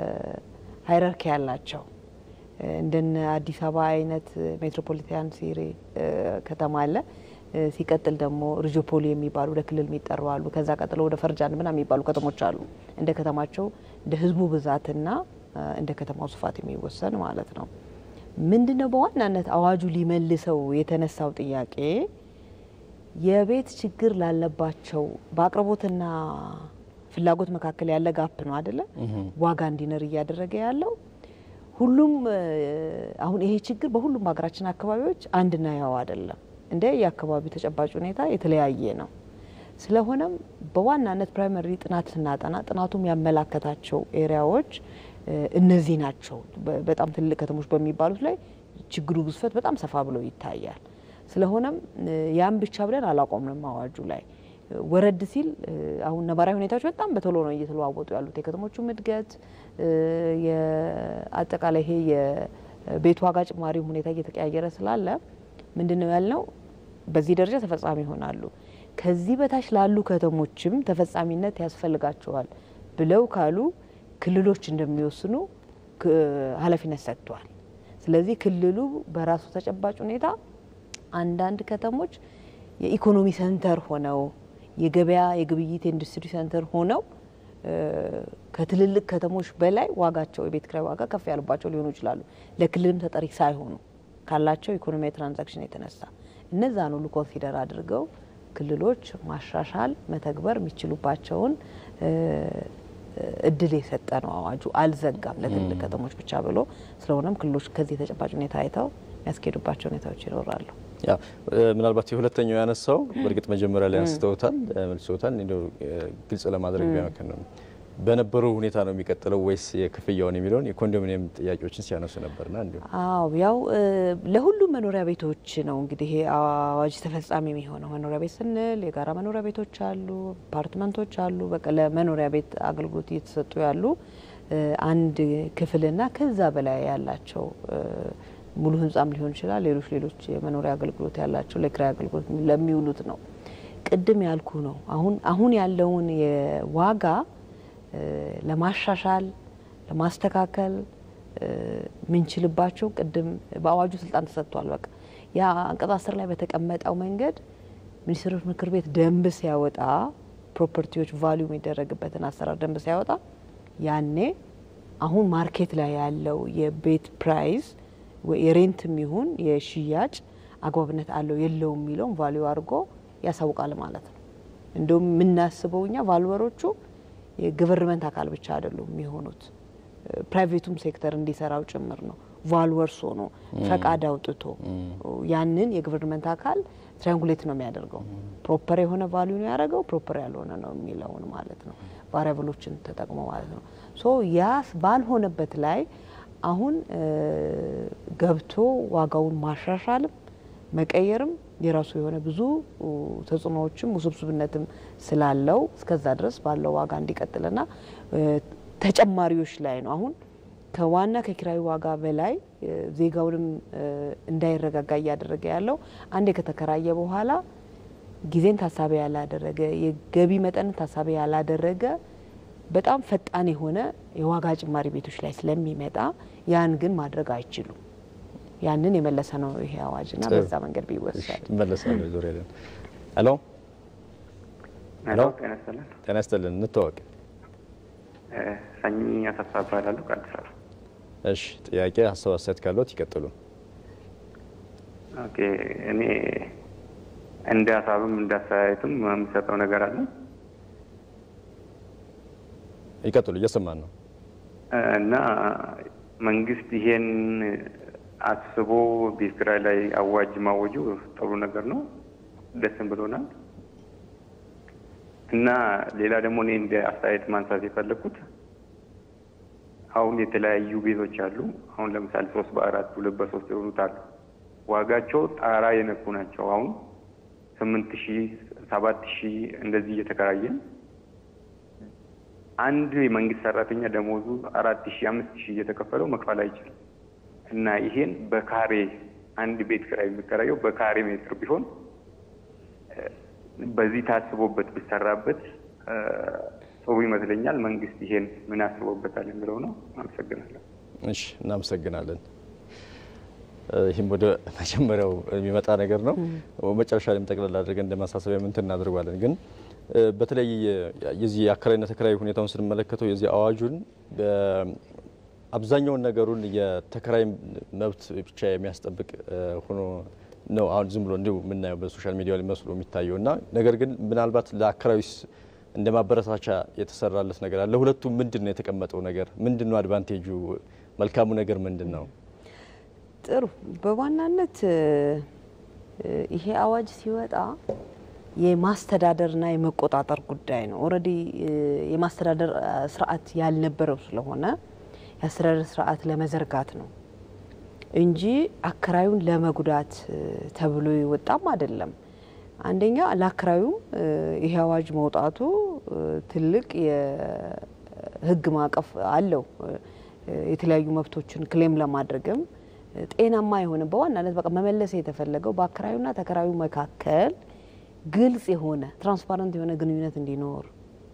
ሃይራርኪ ያላቸው እ፣ እንደነ አዲስ አበባ አይነት ሜትሮፖሊታን ሲሪ እ፣ ከተማ አለ። እ፣ ሲቀጥል ደግሞ ሪጆፖሊ የሚባሉ ለክልል የሚጠሩ አሉ። ከዛ ቀጥሎ ወደ ፈርጃን ምናምን የሚባሉ ከተሞች አሉ። እንደ ከተማቸው እንደ ህዝቡ ብዛትና እ፣ እንደ ከተማው ስፋት የሚወሰን ማለት ነው። ምንድን ነው በዋናነት አዋጁ ሊመልሰው የተነሳው ጥያቄ የቤት ችግር ላለባቸው በአቅርቦትና ፍላጎት መካከል ያለ ጋፕ ነው አይደለ? ዋጋ እንዲነር እያደረገ ያለው ሁሉም እ፣ አሁን ይሄ ችግር በሁሉም በሀገራችን አካባቢዎች አንድና ያው አይደለም። እንደ የአካባቢው ተጨባጭ ሁኔታ የተለያየ ነው። ስለሆነም በዋናነት ፕራይመሪ ጥናት ስናጠና ጥናቱም ያመላከታቸው ኤሪያዎች እ፣ እነዚህ ናቸው። በ- በጣም ትልቅ ከተሞች በሚባሉት ላይ ችግሩ ግዝፈት በጣም ሰፋ ብሎ ይታያል። ስለሆነም እ፣ ያን ብቻ ብለን አላቆምንም። አዋጁ ላይ እ፣ ወረድ ሲል እ፣ አሁን ነባራዊ ሁኔታዎች በጣም በቶሎ ነው እየተለዋወጡ ያሉት። የከተሞቹም እድገት እ፣ የአጠቃላይ ይሄ የቤት ዋጋ ጭማሪም ሁኔታ እየተቀያየረ ስላለ ምንድን ነው ያልነው በዚህ ደረጃ ተፈጻሚ ይሆናሉ። ከዚህ በታች ላሉ ከተሞችም ተፈጻሚነት ያስፈልጋቸዋል ብለው ካሉ ክልሎች እንደሚወስኑ ክ- ኃላፊነት ሰጥቷል። ስለዚህ ክልሉ በራሱ ተጨባጭ ሁኔታ አንዳንድ ከተሞች የኢኮኖሚ ሰንተር ሆነው የገበያ የግብይት የኢንዱስትሪ ሴንተር ሆነው ከትልልቅ ከተሞች በላይ ዋጋቸው የቤት ኪራይ ዋጋ ከፍ ያሉባቸው ሊሆኑ ይችላሉ። ለክልልም ተጠሪ ሳይሆኑ ካላቸው ኢኮኖሚያዊ ትራንዛክሽን የተነሳ እነዛን ሁሉ ኮንሲደር አድርገው ክልሎች ማሻሻል መተግበር የሚችሉባቸውን እድል የሰጠ ነው አዋጁ። አልዘጋም ለትልልቅ ከተሞች ብቻ ብሎ ስለሆነም ክልሎች ከዚህ ተጨባጭ ሁኔታ አይተው የሚያስኬዱባቸው ሁኔታዎች ይኖራሉ። ያ ምናልባት የሁለተኛው ያነሳው በእርግጥ መጀመሪያ ላይ አንስተውታል መልሶታል። እንደው ግልጽ ለማድረግ ቢያመክን ነው በነበረው ሁኔታ ነው የሚቀጥለው ወይስ የክፍያውን የሚለውን የኮንዶሚኒየም ጥያቄዎችን ሲያነሱ ነበርና እንዲሁ አዎ ያው ለሁሉም መኖሪያ ቤቶች ነው እንግዲህ ይሄ አዋጅ ተፈጻሚ የሚሆነው። መኖሪያ ቤት ስንል የጋራ መኖሪያ ቤቶች አሉ፣ አፓርትመንቶች አሉ። በቃ ለመኖሪያ ቤት አገልግሎት እየተሰጡ ያሉ አንድ ክፍልና ከዛ በላይ ያላቸው ሙሉ ህንጻም ሊሆን ይችላል። ሌሎች ሌሎች የመኖሪያ አገልግሎት ያላቸው ለኪራይ አገልግሎት ለሚውሉት ነው። ቅድም ያልኩ ነው። አሁን አሁን ያለውን የዋጋ ለማሻሻል ለማስተካከል ምንችልባቸው ቅድም በአዋጁ ስልጣን ተሰጥቷል። በቃ ያ አንቀጽ አስር ላይ በተቀመጠው መንገድ ሚኒስትሮች ምክር ቤት ደንብ ሲያወጣ ፕሮፐርቲዎች ቫሊዩ የሚደረግበትን አሰራር ደንብ ሲያወጣ ያኔ አሁን ማርኬት ላይ ያለው የቤት ፕራይስ የሬንትም ይሁን የሽያጭ አግባብነት አለው የለውም የሚለውን ቫሊዩ አድርጎ ያሳውቃል ማለት ነው። እንደውም የምናስበው እኛ ቫልወሮቹ የገቨርንመንት አካል ብቻ አይደሉም የሚሆኑት ፕራይቬቱም ሴክተር እንዲሰራው ጭምር ነው። ቫልወርስ ሆኖ ፈቃድ አውጥቶ ያንን የገቨርንመንት አካል ትሪያንጉሌት ነው የሚያደርገው። ፕሮፐር የሆነ ቫሊዩ ነው ያደረገው፣ ፕሮፐር ያልሆነ ነው የሚለውን ማለት ነው። ቫሪያብሎችን ተጠቅሞ ማለት ነው። ሶ ያ ባልሆነበት ላይ አሁን ገብቶ ዋጋውን ማሻሻልም መቀየርም የራሱ የሆነ ብዙ ተጽዕኖዎችም ውስብስብነትም ስላለው እስከዛ ድረስ ባለው ዋጋ እንዲቀጥልና ተጨማሪዎች ላይ ነው አሁን ከዋና ከኪራይ ዋጋ በላይ ዜጋውንም እንዳይረጋጋ እያደረገ ያለው አንዴ ከተከራየ በኋላ ጊዜን ታሳቢ ያላደረገ የገቢ መጠንን ታሳቢ ያላደረገ በጣም ፈጣን የሆነ የዋጋ ጭማሪ ቤቶች ላይ ስለሚመጣ ያን ግን ማድረግ አይችሉም። ያንን የመለሰ ነው ይሄ አዋጅና በዛ መንገድ ቢወሰድ መለሳለሁ። ዙሪያ ለን ሄሎ ሄሎ፣ ጤና ይስጥልን። እንተዋወቅ። ሰኝ አሰፋ እባላለሁ ከአዲስ አበባ። እሺ፣ ጥያቄ ሀሳብ አስተያየት ካለት ይቀጥሉ። ኦኬ፣ እኔ እንደ ሀሳብም እንደ አስተያየትም የምሰጠው ነገር አለ። ይቀጥሉ፣ እየሰማን ነው። እና መንግስት ይሄን አስቦ ቤት ኪራይ ላይ አዋጅ ማወጁ ጥሩ ነገር ነው፣ ደስም ብሎናል። እና ሌላ ደግሞ እኔ እንደ አስተያየት ማንሳት የፈለግኩት አሁን የተለያዩ ቤቶች አሉ። አሁን ለምሳሌ ሶስት በአራት ሁለት በሶስት የሆኑት አሉ። ዋጋቸው ጣራ የነኩ ናቸው። አሁን ስምንት ሺህ ሰባት ሺህ እንደዚህ እየተከራየን አንድ የመንግስት ሰራተኛ ደሞዙ አራት ሺህ አምስት ሺህ እየተከፈለው መክፈል አይችልም። እና ይሄን በካሬ አንድ ቤት ኪራይ የሚከራየው በካሬ ሜትር ቢሆን በዚህ ታስቦበት ቢሰራበት ጥሩ ይመስለኛል። መንግስት ይሄን ምን አስቦበታል የሚለው ነው። አመሰግናለሁ። እሺ፣ እናመሰግናለን። ይህም ወደ መጀመሪያው የሚመጣ ነገር ነው። መጨረሻ ላይም ጠቅላላ አድርገን እንደ ማሳሰቢያ ምንትን እናደርጓለን። ግን በተለይ የዚህ የአከራይና ተከራይ ሁኔታውን ስንመለከተው የዚህ አዋጁን አብዛኛውን ነገሩን የተከራይ መብት ብቻ የሚያስጠብቅ ሆኖ ነው አሁን ዝም ብሎ እንዲሁ የምናየው በሶሻል ሚዲያ ላይ መስሎ የሚታየው እና ነገር ግን ምናልባት ለአከራዩስ እንደ ማበረታቻ የተሰራለት ነገር አለ። ለሁለቱም ምንድን ነው የተቀመጠው ነገር ምንድን ነው? አድቫንቴጁ መልካሙ ነገር ምንድን ነው? ጥሩ በዋናነት ይሄ አዋጅ ሲወጣ የማስተዳደርና የመቆጣጠር ጉዳይ ነው። ኦልሬዲ የማስተዳደር ስርዓት ያልነበረው ስለሆነ የአስተዳደር ስርዓት ለመዘርጋት ነው እንጂ አከራዩን ለመጉዳት ተብሎ የወጣም አይደለም። አንደኛ ለአከራዩም ይሄ አዋጅ መውጣቱ ትልቅ የሕግ ማዕቀፍ አለው። የተለያዩ መብቶችን ክሌም ለማድረግም ጤናማ የሆነ በዋናነት በቃ መመለስ የተፈለገው በአከራዩና ተከራዩ መካከል ግልጽ የሆነ ትራንስፓረንት የሆነ ግንኙነት እንዲኖር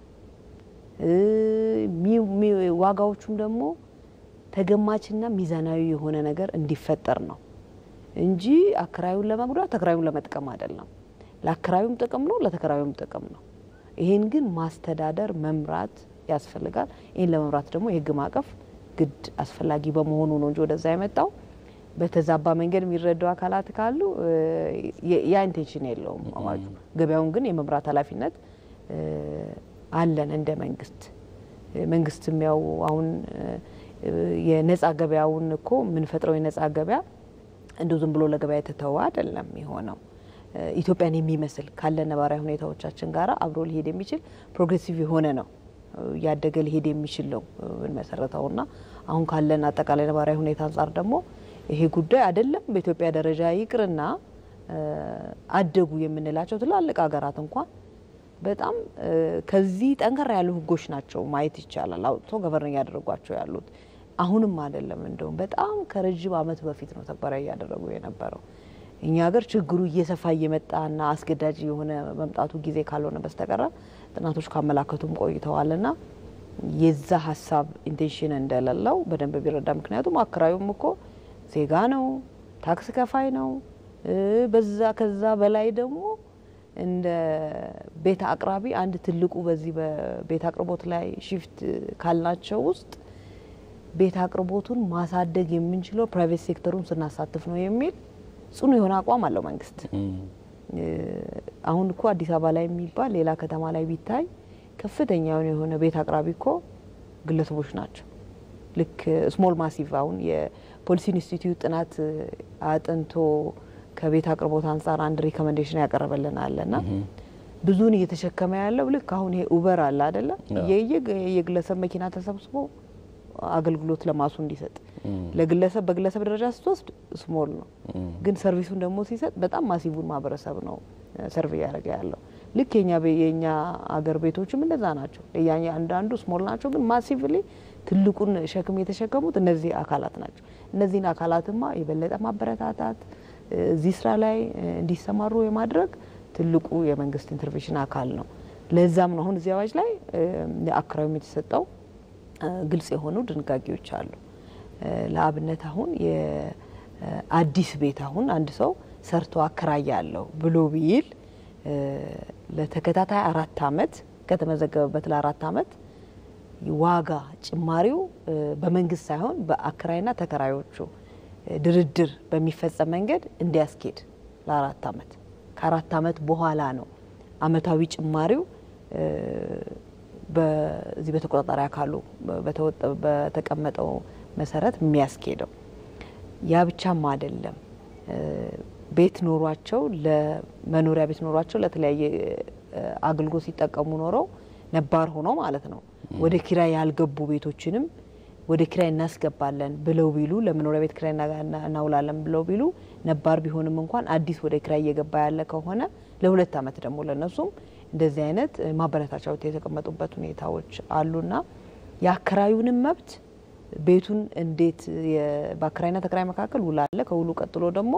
ዋጋዎቹም ደግሞ ተገማችና ሚዛናዊ የሆነ ነገር እንዲፈጠር ነው እንጂ አከራዩን ለመጉዳት ተከራዩን ለመጥቀም አይደለም። ለአከራዩም ጥቅም ነው፣ ለተከራዩም ጥቅም ነው። ይሄን ግን ማስተዳደር መምራት ያስፈልጋል። ይህን ለመምራት ደግሞ የህግ ማዕቀፍ ግድ አስፈላጊ በመሆኑ ነው እንጂ ወደዛ የመጣው በተዛባ መንገድ የሚረዱ አካላት ካሉ ያ ኢንቴንሽን የለውም አዋጁ። ገበያውን ግን የመምራት ኃላፊነት አለን እንደ መንግስት። መንግስትም ያው አሁን የነጻ ገበያውን እኮ የምንፈጥረው የነጻ ገበያ እንዲሁ ዝም ብሎ ለገበያ የተተወ አይደለም የሆነው ኢትዮጵያን የሚመስል ካለ ነባራዊ ሁኔታዎቻችን ጋር አብሮ ሊሄድ የሚችል ፕሮግሬሲቭ የሆነ ነው እያደገ ሊሄድ የሚችል ነው የምንመሰረተውና አሁን ካለን አጠቃላይ ነባራዊ ሁኔታ አንጻር ደግሞ ይሄ ጉዳይ አይደለም በኢትዮጵያ ደረጃ ይቅርና አደጉ የምንላቸው ትላልቅ ሀገራት እንኳን በጣም ከዚህ ጠንከር ያሉ ህጎች ናቸው ማየት ይቻላል አውጥቶ ገቨርን እያደረጓቸው ያሉት። አሁንም አይደለም እንደውም በጣም ከረጅም ዓመት በፊት ነው ተግባራዊ እያደረጉ የነበረው። እኛ ሀገር ችግሩ እየሰፋ እየመጣና አስገዳጅ የሆነ መምጣቱ ጊዜ ካልሆነ በስተቀረ ጥናቶች ካመላከቱም ቆይተዋልና የዛ ሀሳብ ኢንቴንሽን እንደሌለው በደንብ ቢረዳ። ምክንያቱም አከራዩም እኮ ዜጋ ነው፣ ታክስ ከፋይ ነው። በዛ ከዛ በላይ ደግሞ እንደ ቤት አቅራቢ አንድ ትልቁ በዚህ በቤት አቅርቦት ላይ ሽፍት ካልናቸው ውስጥ ቤት አቅርቦቱን ማሳደግ የምንችለው ፕራይቬት ሴክተሩን ስናሳትፍ ነው የሚል ጽኑ የሆነ አቋም አለው መንግስት። አሁን እኮ አዲስ አበባ ላይ የሚባል ሌላ ከተማ ላይ ቢታይ ከፍተኛ የሆነ ቤት አቅራቢ እኮ ግለሰቦች ናቸው። ልክ ስሞል ማሲቭ አሁን የፖሊሲ ኢንስቲትዩት ጥናት አጥንቶ ከቤት አቅርቦት አንጻር አንድ ሪኮመንዴሽን ያቀረበልን አለ ና ብዙን እየተሸከመ ያለው ልክ አሁን ይሄ ኡበር አለ አደለ የግለሰብ መኪና ተሰብስቦ አገልግሎት ለማሱ እንዲሰጥ ለግለሰብ በግለሰብ ደረጃ ስትወስድ ስሞል ነው፣ ግን ሰርቪሱን ደግሞ ሲሰጥ በጣም ማሲቡን ማህበረሰብ ነው ሰርቭ እያደረገ ያለው። ልክ የኛ የኛ አገር ቤቶችም እንደዛ ናቸው። አንዳንዱ ስሞል ናቸው፣ ግን ማሲቭሊ ትልቁን ሸክም የተሸከሙት እነዚህ አካላት ናቸው። እነዚህን አካላትማ የበለጠ ማበረታታት እዚህ ስራ ላይ እንዲሰማሩ የማድረግ ትልቁ የመንግስት ኢንተርቬንሽን አካል ነው። ለዛም ነው አሁን እዚህ አዋጅ ላይ ለአከራዩም የተሰጠው ግልጽ የሆኑ ድንጋጌዎች አሉ። ለአብነት አሁን የአዲስ ቤት አሁን አንድ ሰው ሰርቶ አከራያለሁ ብሎ ቢል ለተከታታይ አራት አመት ከተመዘገበበት ለአራት አመት ዋጋ ጭማሪው በመንግስት ሳይሆን በአከራይና ተከራዮቹ ድርድር በሚፈጸም መንገድ እንዲያስኬድ ለአራት አመት ከአራት አመት በኋላ ነው አመታዊ ጭማሪው በዚህ በተቆጣጣሪ አካሉ በተቀመጠው መሰረት የሚያስኬደው። ያ ብቻም አይደለም። ቤት ኖሯቸው ለመኖሪያ ቤት ኖሯቸው ለተለያየ አገልግሎት ሲጠቀሙ ኖረው ነባር ሆኖ ማለት ነው ወደ ኪራይ ያልገቡ ቤቶችንም ወደ ኪራይ እናስገባለን ብለው ቢሉ ለመኖሪያ ቤት ኪራይ እናውላለን ብለው ቢሉ ነባር ቢሆንም እንኳን አዲስ ወደ ኪራይ እየገባ ያለ ከሆነ ለሁለት አመት ደግሞ ለነሱም እንደዚህ አይነት ማበረታቻዎች የተቀመጡበት ሁኔታዎች አሉና የአከራዩንም መብት ቤቱን እንዴት በአከራይና ተከራይ መካከል ውል አለ። ከውሉ ቀጥሎ ደግሞ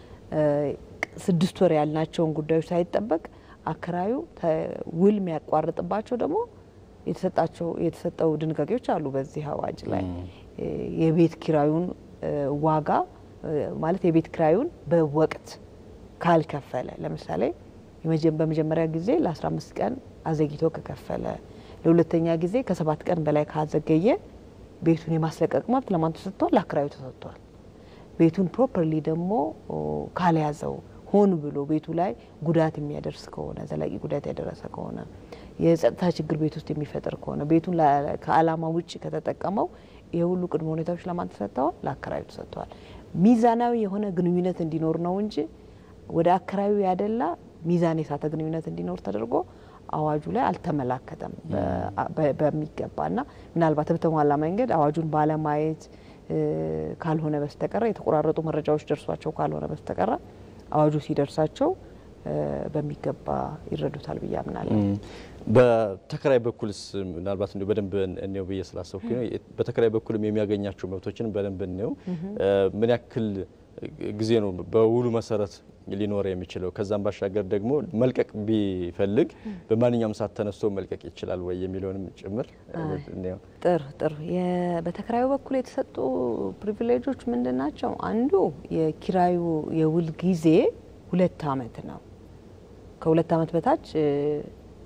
ስድስት ወር ያልናቸውን ጉዳዮች ሳይጠበቅ አከራዩ ውል የሚያቋርጥባቸው ደግሞ የተሰጣቸው የተሰጠው ድንጋጌዎች አሉ። በዚህ አዋጅ ላይ የቤት ኪራዩን ዋጋ ማለት የቤት ኪራዩን በወቅት ካልከፈለ ለምሳሌ በመጀመሪያ ጊዜ ለ15 ቀን አዘግይቶ ከከፈለ፣ ለሁለተኛ ጊዜ ከሰባት ቀን በላይ ካዘገየ ቤቱን የማስለቀቅ መብት ለማን ተሰጥቷል? ለአከራዩ ተሰጥቷል። ቤቱን ፕሮፐርሊ ደግሞ ካልያዘው ሆን ብሎ ቤቱ ላይ ጉዳት የሚያደርስ ከሆነ ዘላቂ ጉዳት ያደረሰ ከሆነ የጸጥታ ችግር ቤት ውስጥ የሚፈጥር ከሆነ ቤቱን ከዓላማ ውጭ ከተጠቀመው ይህ ሁሉ ቅድመ ሁኔታዎች ለማን ተሰጥተዋል? ለአከራዩ ተሰጥተዋል። ሚዛናዊ የሆነ ግንኙነት እንዲኖር ነው እንጂ ወደ አከራዩ ያደላ ሚዛን የሳተ ግንኙነት እንዲኖር ተደርጎ አዋጁ ላይ አልተመላከተም በሚገባ እና ምናልባት በተሟላ መንገድ አዋጁን ባለማየት ካልሆነ በስተቀረ የተቆራረጡ መረጃዎች ደርሷቸው ካልሆነ በስተቀረ አዋጁ ሲደርሳቸው በሚገባ ይረዱታል ብዬ አምናለሁ። በተከራይ በኩልስ ምናልባት እንዲሁ በደንብ እንየው ብዬ ስላሰብኩኝ ነው። በተከራይ በኩልም የሚያገኛቸው መብቶችን በደንብ እንየው። ምን ያክል ጊዜ ነው በውሉ መሰረት ሊኖር የሚችለው? ከዛም ባሻገር ደግሞ መልቀቅ ቢፈልግ በማንኛውም ሰዓት ተነስቶ መልቀቅ ይችላል ወይ የሚለውንም ጭምር እንየው። ጥሩ ጥሩ። በተከራዩ በኩል የተሰጡ ፕሪቪሌጆች ምንድን ናቸው? አንዱ የኪራዩ የውል ጊዜ ሁለት አመት ነው። ከሁለት አመት በታች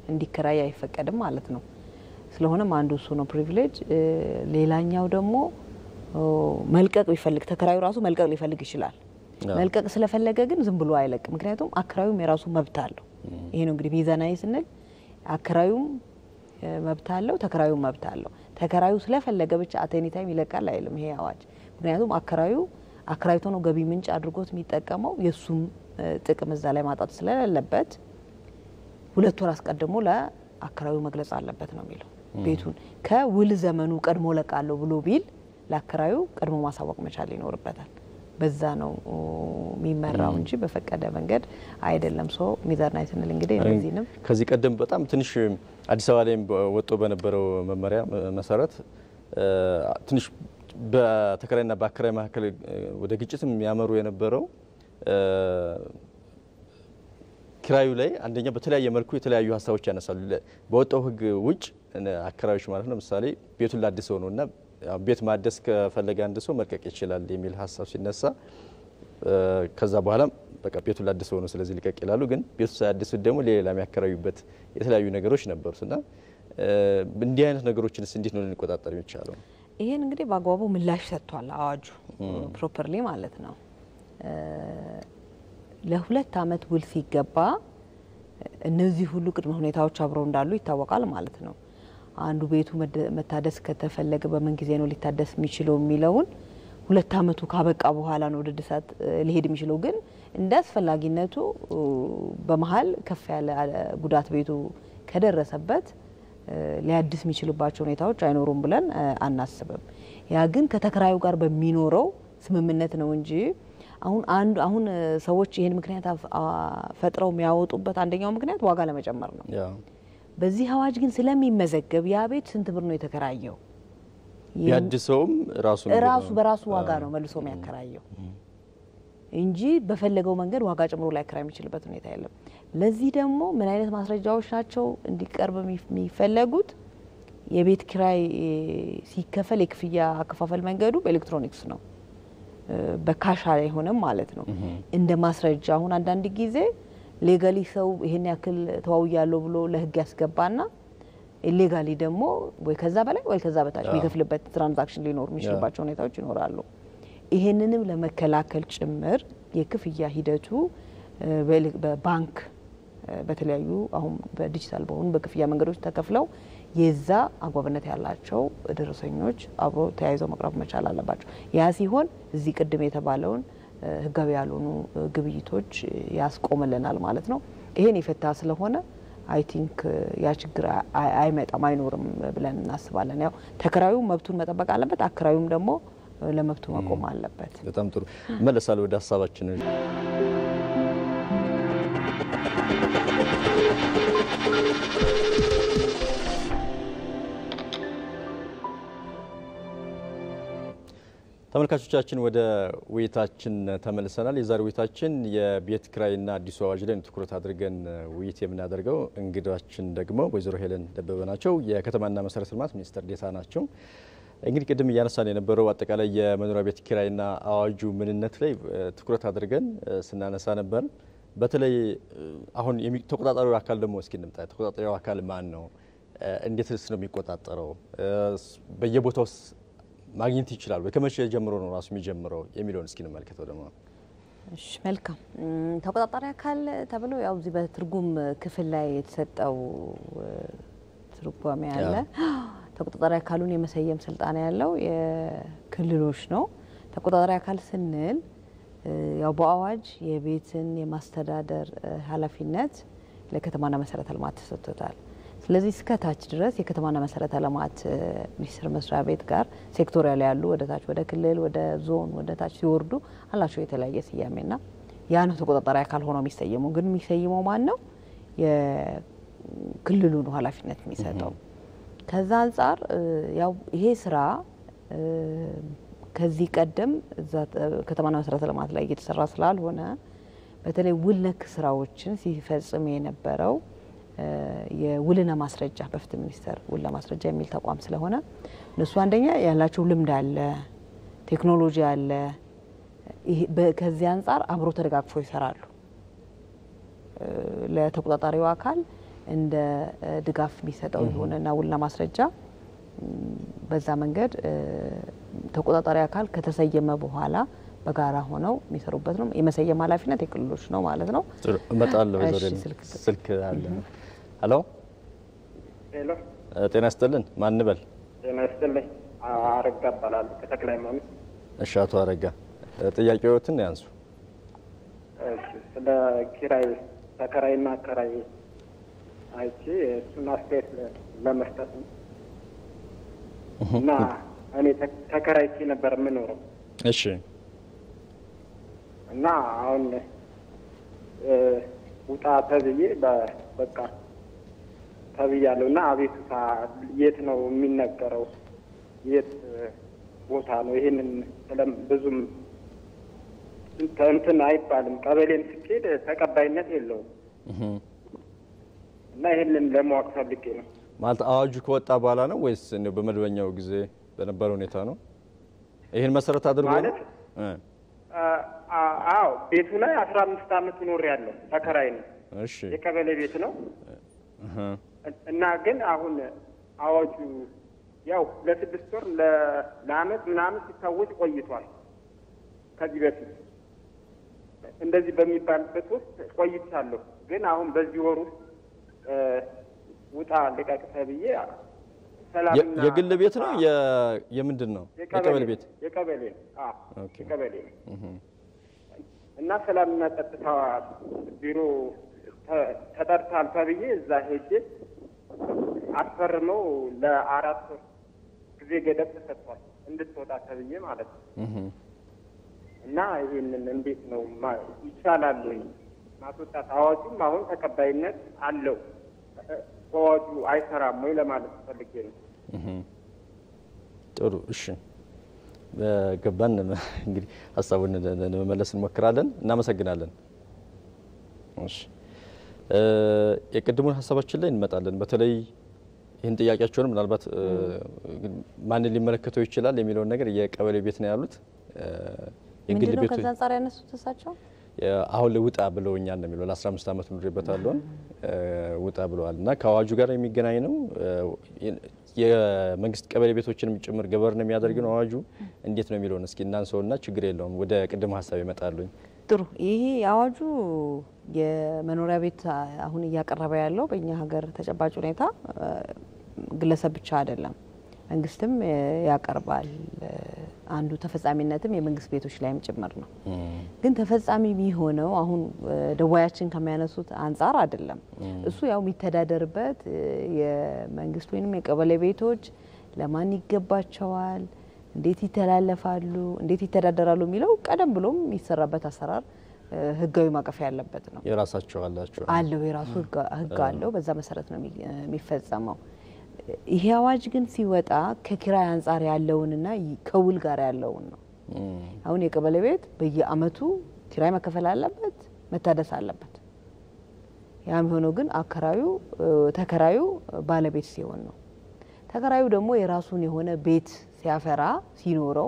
እንዲከራይ አይፈቀድም ማለት ነው። ስለሆነም አንዱ እሱ ነው ፕሪቪሌጅ። ሌላኛው ደግሞ መልቀቅ ቢፈልግ ተከራዩ ራሱ መልቀቅ ሊፈልግ ይችላል። መልቀቅ ስለፈለገ ግን ዝም ብሎ አይለቅም። ምክንያቱም አከራዩም የራሱ መብት አለው። ይሄ ነው እንግዲህ ሚዛናዊ ስንል አከራዩም መብት አለው፣ ተከራዩም መብት አለው። ተከራዩ ስለፈለገ ብቻ አቴኒ ታይም ይለቃል አይልም ይሄ አዋጅ። ምክንያቱም አከራዩ አከራይቶ ነው ገቢ ምንጭ አድርጎት የሚጠቀመው የእሱም ጥቅም እዛ ላይ ማጣት ስለሌለበት ሁለት ወር አስቀድሞ ለአከራዩ መግለጽ አለበት ነው የሚለው። ቤቱን ከውል ዘመኑ ቀድሞ ለቃለሁ ብሎ ቢል ለአከራዩ ቀድሞ ማሳወቅ መቻል ይኖርበታል። በዛ ነው የሚመራው እንጂ በፈቀደ መንገድ አይደለም። ሶ ሚዛናዊ ስንል እንግዲህ እነዚህንም ከዚህ ቀደም በጣም ትንሽ አዲስ አበባ ላይም ወጥቶ በነበረው መመሪያ መሰረት ትንሽ በተከራይና በአከራይ መካከል ወደ ግጭትም የሚያመሩ የነበረው ኪራዩ ላይ አንደኛ በተለያየ መልኩ የተለያዩ ሀሳቦች ያነሳሉ። በወጣው ሕግ ውጭ አከራዮች ማለት ነው ምሳሌ ቤቱን ላድሰው ነው እና ቤት ማደስ ከፈለገ አንድ ሰው መልቀቅ ይችላል የሚል ሀሳብ ሲነሳ ከዛ በኋላ በቃ ቤቱን ላድሰው ነው ስለዚህ ልቀቅ ይላሉ። ግን ቤቱ ሳያድሱት ደግሞ ሌላ የሚያከራዩበት የተለያዩ ነገሮች ነበሩት እና እንዲህ አይነት ነገሮችንስ እንዴት ነው ልንቆጣጠር የሚቻለው? ይሄን እንግዲህ በአግባቡ ምላሽ ሰጥቷል አዋጁ ፕሮፐርሊ ማለት ነው። ለሁለት አመት ውል ሲገባ እነዚህ ሁሉ ቅድመ ሁኔታዎች አብረው እንዳሉ ይታወቃል ማለት ነው። አንዱ ቤቱ መታደስ ከተፈለገ በምን ጊዜ ነው ሊታደስ የሚችለው የሚለውን ሁለት አመቱ ካበቃ በኋላ ነው ወደ እድሳት ሊሄድ የሚችለው። ግን እንደ አስፈላጊነቱ በመሀል ከፍ ያለ ጉዳት ቤቱ ከደረሰበት ሊያድስ የሚችልባቸው ሁኔታዎች አይኖሩም ብለን አናስብም። ያ ግን ከተከራዩ ጋር በሚኖረው ስምምነት ነው እንጂ አሁን አንዱ አሁን ሰዎች ይህን ምክንያት ፈጥረው የሚያወጡበት አንደኛው ምክንያት ዋጋ ለመጨመር ነው። በዚህ አዋጅ ግን ስለሚመዘገብ ያ ቤት ስንት ብር ነው የተከራየው ያድሰውም ራሱ ራሱ በራሱ ዋጋ ነው መልሶ የሚያከራየው እንጂ በፈለገው መንገድ ዋጋ ጨምሮ ሊያከራይ የሚችልበት ሁኔታ የለም። ለዚህ ደግሞ ምን አይነት ማስረጃዎች ናቸው እንዲቀርብ የሚፈለጉት? የቤት ኪራይ ሲከፈል የክፍያ አከፋፈል መንገዱ በኤሌክትሮኒክስ ነው፣ በካሽ አይሆንም ማለት ነው። እንደ ማስረጃ አሁን አንዳንድ ጊዜ ሌጋሊ ሰው ይሄን ያክል ተዋውያለሁ ብሎ ለህግ ያስገባና ኢሌጋሊ ደግሞ ወይ ከዛ በላይ ወይ ከዛ በታች የሚከፍልበት ትራንዛክሽን ሊኖሩ የሚችልባቸው ሁኔታዎች ይኖራሉ። ይሄንንም ለመከላከል ጭምር የክፍያ ሂደቱ በባንክ በተለያዩ አሁን በዲጂታል በሆኑ በክፍያ መንገዶች ተከፍለው የዛ አግባብነት ያላቸው ደረሰኞች አብሮ ተያይዘው መቅረብ መቻል አለባቸው። ያ ሲሆን እዚህ ቅድም የተባለውን ህጋዊ ያልሆኑ ግብይቶች ያስቆምልናል ማለት ነው። ይሄን የፈታ ስለሆነ አይ ቲንክ ያ ችግር አይመጣም አይኖርም ብለን እናስባለን። ያው ተከራዩ መብቱን መጠበቅ አለበት፣ አከራዩም ደግሞ ለመብቱ መቆም አለበት። በጣም ጥሩ መለሳል ወደ ሀሳባችን ተመልካቾቻችን ወደ ውይይታችን ተመልሰናል። የዛሬ ውይይታችን የቤት ኪራይና አዲሱ አዋጅ ላይ ትኩረት አድርገን ውይይት የምናደርገው እንግዳችን ደግሞ ወይዘሮ ሄለን ደበበ ናቸው። የከተማና መሰረተ ልማት ሚኒስትር ዴኤታ ናቸው። እንግዲህ ቅድም እያነሳን የነበረው አጠቃላይ የመኖሪያ ቤት ኪራይና አዋጁ ምንነት ላይ ትኩረት አድርገን ስናነሳ ነበር። በተለይ አሁን ተቆጣጣሪው አካል ደግሞ እስኪ እንምጣ። ተቆጣጣሪው አካል ማን ነው? እንዴትስ ነው የሚቆጣጠረው? በየቦታው ማግኘት ይችላል ወይ? ከመቼ ጀምሮ ነው ራሱ የሚጀምረው የሚለውን እስኪ እንመልከተው። ደግሞ እሺ፣ መልካም ተቆጣጣሪ አካል ተብሎ ያው እዚህ በትርጉም ክፍል ላይ የተሰጠው ትርጓሜ አለ። ተቆጣጣሪ አካሉን የመሰየም ስልጣን ያለው የክልሎች ነው። ተቆጣጣሪ አካል ስንል ያው በአዋጅ የቤትን የማስተዳደር ኃላፊነት ለከተማና መሰረተ ልማት ተሰጥቶታል። ስለዚህ እስከ ታች ድረስ የከተማና መሰረተ ልማት ሚኒስቴር መስሪያ ቤት ጋር ሴክቶሪያል ያሉ ወደ ታች ወደ ክልል ወደ ዞን ወደ ታች ሲወርዱ አላቸው የተለያየ ስያሜና ያ ነው ተቆጣጣሪ አካል ሆኖ የሚሰየመው። ግን የሚሰይመው ማን ነው? የክልሉ ነው ኃላፊነት የሚሰጠው። ከዛ አንጻር ያው ይሄ ስራ ከዚህ ቀደም እዛ ከተማና መሰረተ ልማት ላይ እየተሰራ ስላልሆነ በተለይ ውል ነክ ስራዎችን ሲፈጽም የነበረው የውልና ማስረጃ በፍትህ ሚኒስቴር ውልና ማስረጃ የሚል ተቋም ስለሆነ እነሱ አንደኛ ያላቸው ልምድ አለ፣ ቴክኖሎጂ አለ። ከዚህ አንጻር አብሮ ተደጋግፎ ይሰራሉ። ለተቆጣጣሪው አካል እንደ ድጋፍ የሚሰጠው የሆነና ውልና ማስረጃ በዛ መንገድ ተቆጣጣሪ አካል ከተሰየመ በኋላ በጋራ ሆነው የሚሰሩበት ነው። የመሰየም ኃላፊነት የክልሎች ነው ማለት ነው። ጥሩ እመጣለሁ። እሺ፣ ዞሬ ስልክ ስልክ አለ። ሄሎ ሄሎ ጤና ይስጥልን። ማን በል? ጤና ይስጥልኝ። አረጋ እባላለሁ ከተክለ ሃይማኖት። እሺ አቶ አረጋ ጥያቄዎትን ያንሱ። እሺ፣ ስለ ኪራይ ተከራይና አከራይ አይቼ እሱን አስተያየት ለ- ለመስጠት ነው እና እኔ ተ- ተከራይቼ ነበር የምኖረው እሺ እና አሁን እ፣ ውጣ ተብዬ በ- በቃ ተብያለሁ እና አቤቱታ የት ነው የሚነገረው? የት እ፣ ቦታ ነው? ይሄንን ስለም ብዙም እንተ- እንትን አይባልም። ቀበሌም ስትሄድ ተቀባይነት የለውም እና ይሄንን ለማወቅ ፈልጌ ነው። ማለት አዋጁ ከወጣ በኋላ ነው ወይስ እንደው በመደበኛው ጊዜ በነበረ ሁኔታ ነው? ይህን መሰረት አድርጎ ነው? ማለት እ አ- አ- አዎ ቤቱ ላይ አስራ አምስት አመት ኖር ያለው ተከራይ ነው። እሺ የቀበሌ ቤት ነው እህ እና ግን አሁን አዋጁ ያው ለስድስት ወር ለ- ለአመት ምናምን ሲታወጅ ቆይቷል። ከዚህ በፊት እንደዚህ በሚባልበት ውስጥ ቆይቻለሁ። ግን አሁን በዚህ ወር ውስጥ እ፣ ውጣ ልቀቅ ተብዬ የ- ሰላምና የግል ቤት ነው የ- የምንድን ነው? የቀበሌ ቤት የቀበሌ ነው። አዎ ኦኬ። የቀበሌ ነው። እህ እና ሰላምና ጸጥታ ቢሮ ተ- ተጠርታል ተብዬ እዛ ሄጄ አስፈርመው ለአራት ወር ጊዜ ገደብ ተሰጥቷል እንድትወጣ ተብዬ ማለት ነው። እህ እና ይህንን እንዴት ነው ማ- ይቻላል ወይ ማስወጣት? አዋጁም አሁን ተቀባይነት አለው። እ- በአዋጁ አይሰራም ወይ ለማለት ፈልጌ ነው። እህ ጥሩ እሺ በገባን እንግዲህ ሀሳቡን ለመመለስ እንሞክራለን። እናመሰግናለን። እሺ እ የቅድሙን ሀሳባችን ላይ እንመጣለን። በተለይ ይህን ጥያቄያቸውን ምናልባት እ ማንን ሊመለከተው ይችላል የሚለውን ነገር የቀበሌ ቤት ነው ያሉት እ የግል ምንድነው ቤቶች ከዛ አንጻር ያነሱት እሳቸው? አሁን ላይ ውጣ ብለውኛል ነው የሚለው ለ15 ዓመት ኑሬበታለሁ ውጣ ብለዋል እና ከአዋጁ ጋር የሚገናኝ ነው እ የመንግስት ቀበሌ ቤቶችንም ጭምር ገበርን የሚያደርግ ነው አዋጁ እንዴት ነው የሚለውን እስኪ እናንሰውና ችግር የለውም ወደ ቅድም ሀሳብ ይመጣሉኝ ጥሩ ይሄ አዋጁ የመኖሪያ ቤት አሁን እያቀረበ ያለው በእኛ ሀገር ተጨባጭ ሁኔታ እ ግለሰብ ብቻ አይደለም፣ መንግስትም እ ያቀርባል። እ አንዱ ተፈጻሚነትም የመንግስት ቤቶች ላይም ጭምር ነው። ግን ተፈጻሚ የሚሆነው አሁን እ ደዋያችን ከሚያነሱት አንጻር አይደለም። እሱ ያው የሚተዳደርበት እ የመንግስት ወይንም የቀበሌ ቤቶች ለማን ይገባቸዋል እንዴት ይተላለፋሉ፣ እንዴት ይተዳደራሉ የሚለው ቀደም ብሎም የሚሰራበት አሰራር እ ህጋዊ ማቀፍ ያለበት ነው። የራሳቸው አላቸው አለው የራሱ ህግ- ህግ አለው። በዛ መሰረት ነው የሚ- የሚፈጸመው። ይሄ አዋጅ ግን ሲወጣ ከኪራይ አንጻር ያለውንና ይ- ከውል ጋር ያለውን ነው። አሁን የቀበሌ ቤት በየአመቱ ኪራይ መከፈል አለበት፣ መታደስ አለበት። ያ የሚሆነው ግን አከራዩ እ ተከራዩ ባለቤት ሲሆን ነው። ተከራዩ ደግሞ የራሱን የሆነ ቤት ሲያፈራ ሲኖረው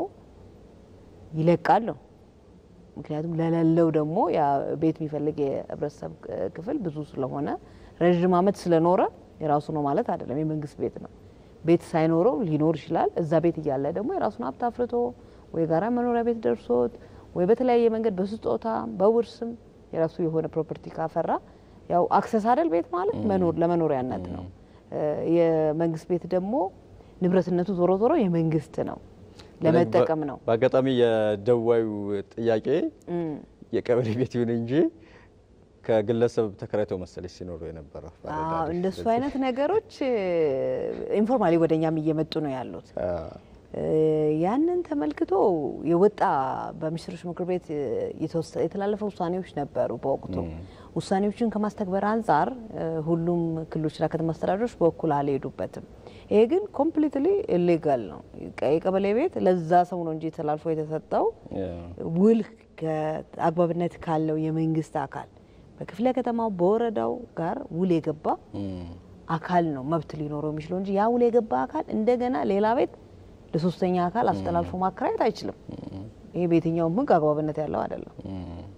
ይለቃል ነው። ምክንያቱም ለሌለው ደግሞ ያ ቤት የሚፈልግ የህብረተሰብ ክፍል ብዙ ስለሆነ ረዥም አመት ስለኖረ የራሱ ነው ማለት አይደለም። የመንግስት ቤት ነው። ቤት ሳይኖረው ሊኖር ይችላል። እዛ ቤት እያለ ደግሞ የራሱን ሀብት አፍርቶ ወይ ጋራ መኖሪያ ቤት ደርሶት ወይ በተለያየ መንገድ በስጦታ በውርስም የራሱ የሆነ ፕሮፐርቲ ካፈራ ያው አክሰስ አይደል ቤት ማለት መኖር ለመኖሪያነት ነው። እ የመንግስት ቤት ደግሞ ንብረትነቱ ዞሮ ዞሮ የመንግስት ነው፣ ለመጠቀም ነው። በአጋጣሚ የደዋዩ ጥያቄ የቀበሌ ቤት ይሁን እንጂ ከግለሰብ ተከራይተው መሰለች ሲኖሩ የነበረው አዎ እንደሱ አይነት ነገሮች ኢንፎርማሊ ወደኛም እየመጡ ነው ያሉት። እ ያንን ተመልክቶ የወጣ በሚኒስትሮች ምክር ቤት የተወሰ- የተላለፈ ውሳኔዎች ነበሩ በወቅቱ። ውሳኔዎችን ከማስተግበር አንጻር እ ሁሉም ክልሎችና ከተማ አስተዳደሮች በኩል አልሄዱበትም። ይሄ ግን ኮምፕሊትሊ ኢሌጋል ነው። ቀ- የቀበሌ ቤት ለዛ ሰው ነው እንጂ ተላልፎ የተሰጠው ውል ከአግባብነት ካለው የመንግስት አካል በክፍለ ከተማው በወረዳው ጋር ውል የገባ አካል ነው መብት ሊኖረው የሚችለው እንጂ ያ ውል የገባ አካል እንደገና ሌላ ቤት ለሶስተኛ አካል አስተላልፎ ማከራየት አይችልም። ይሄ በየትኛውም ሕግ አግባብነት ያለው አይደለም።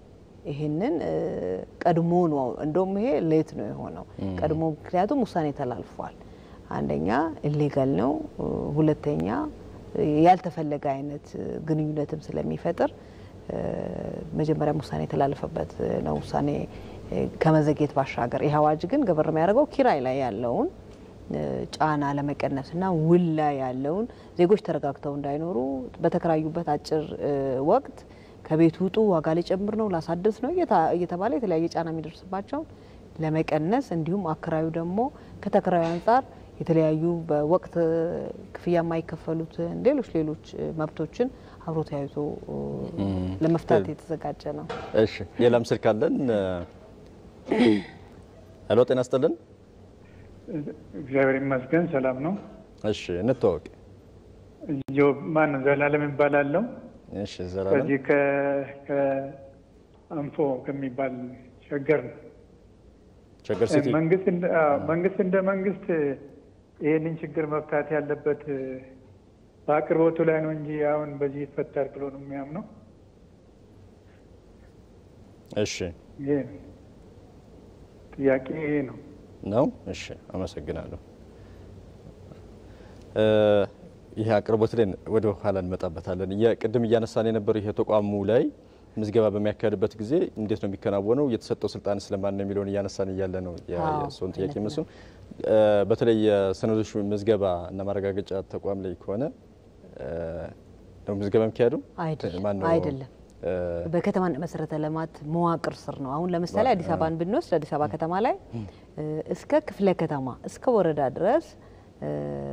ይህንን ቀድሞ ነው እንደውም ይሄ ሌት ነው የሆነው ቀድሞ ምክንያቱም ውሳኔ ተላልፏል። አንደኛ ኢሌጋል ነው፣ ሁለተኛ ያልተፈለገ አይነት ግንኙነትም ስለሚፈጥር መጀመሪያም ውሳኔ የተላለፈበት ነው። ውሳኔ ከመዘግየት ባሻገር ይህ አዋጅ ግን ገበር የሚያደርገው ኪራይ ላይ ያለውን ጫና ለመቀነስ እና ውል ላይ ያለውን ዜጎች ተረጋግተው እንዳይኖሩ በተከራዩበት አጭር ወቅት ከቤት ውጡ፣ ዋጋ ሊጨምር ነው፣ ላሳድስ ነው እየተባለ የተለያየ ጫና የሚደርስባቸውን ለመቀነስ እንዲሁም አከራዩ ደግሞ ከተከራዩ አንጻር የተለያዩ በወቅት ክፍያ የማይከፈሉትን ሌሎች ሌሎች መብቶችን አብሮ ተያይዞ ለመፍታት የተዘጋጀ ነው። እሺ፣ ሌላም ስልክ አለን። ሄሎ፣ ጤና ይስጥልን። እግዚአብሔር ይመስገን ሰላም ነው። እሺ፣ እንተዋወቅ። ጆብ ማን ዘላለም ይባላለሁ። እሺ፣ ዘላለም ከዚህ ከአንፎ ከሚባል ሸገር ነው። ሸገር ሲቲ መንግስት እንደ- አዎ፣ መንግስት እንደ መንግስት ይህንን ችግር መፍታት ያለበት በአቅርቦቱ ላይ ነው እንጂ አሁን በዚህ ይፈታል ብሎ ነው የሚያምነው። እሺ ይሄ ነው ጥያቄ ይሄ ነው። ነው። እሺ አመሰግናለሁ። እ ይሄ አቅርቦት ላይ ወደ ኋላ እንመጣበታለን። ቅድም እያነሳን የነበረው ይሄ ተቋሙ ላይ ምዝገባ በሚያካሄድበት ጊዜ እንዴት ነው የሚከናወነው፣ የተሰጠው ስልጣን ስለማን ነው የሚለውን እያነሳን እያለ ነው የ- አዎ፣ የሰውን ጥያቄ እውነት መስሉ በተለይ የሰነዶች ምዝገባ እና ማረጋገጫ ተቋም ላይ ከሆነ እ ነው ምዝገባ የሚካሄደው አይደለም፣ ማን ነው? አይደለም። እ በከተማና መሰረተ ልማት መዋቅር ስር ነው። አሁን ለምሳሌ አዲስ አበባን ብንወስድ አዲስ አበባ ከተማ ላይ እ እስከ ክፍለ ከተማ እስከ ወረዳ ድረስ እ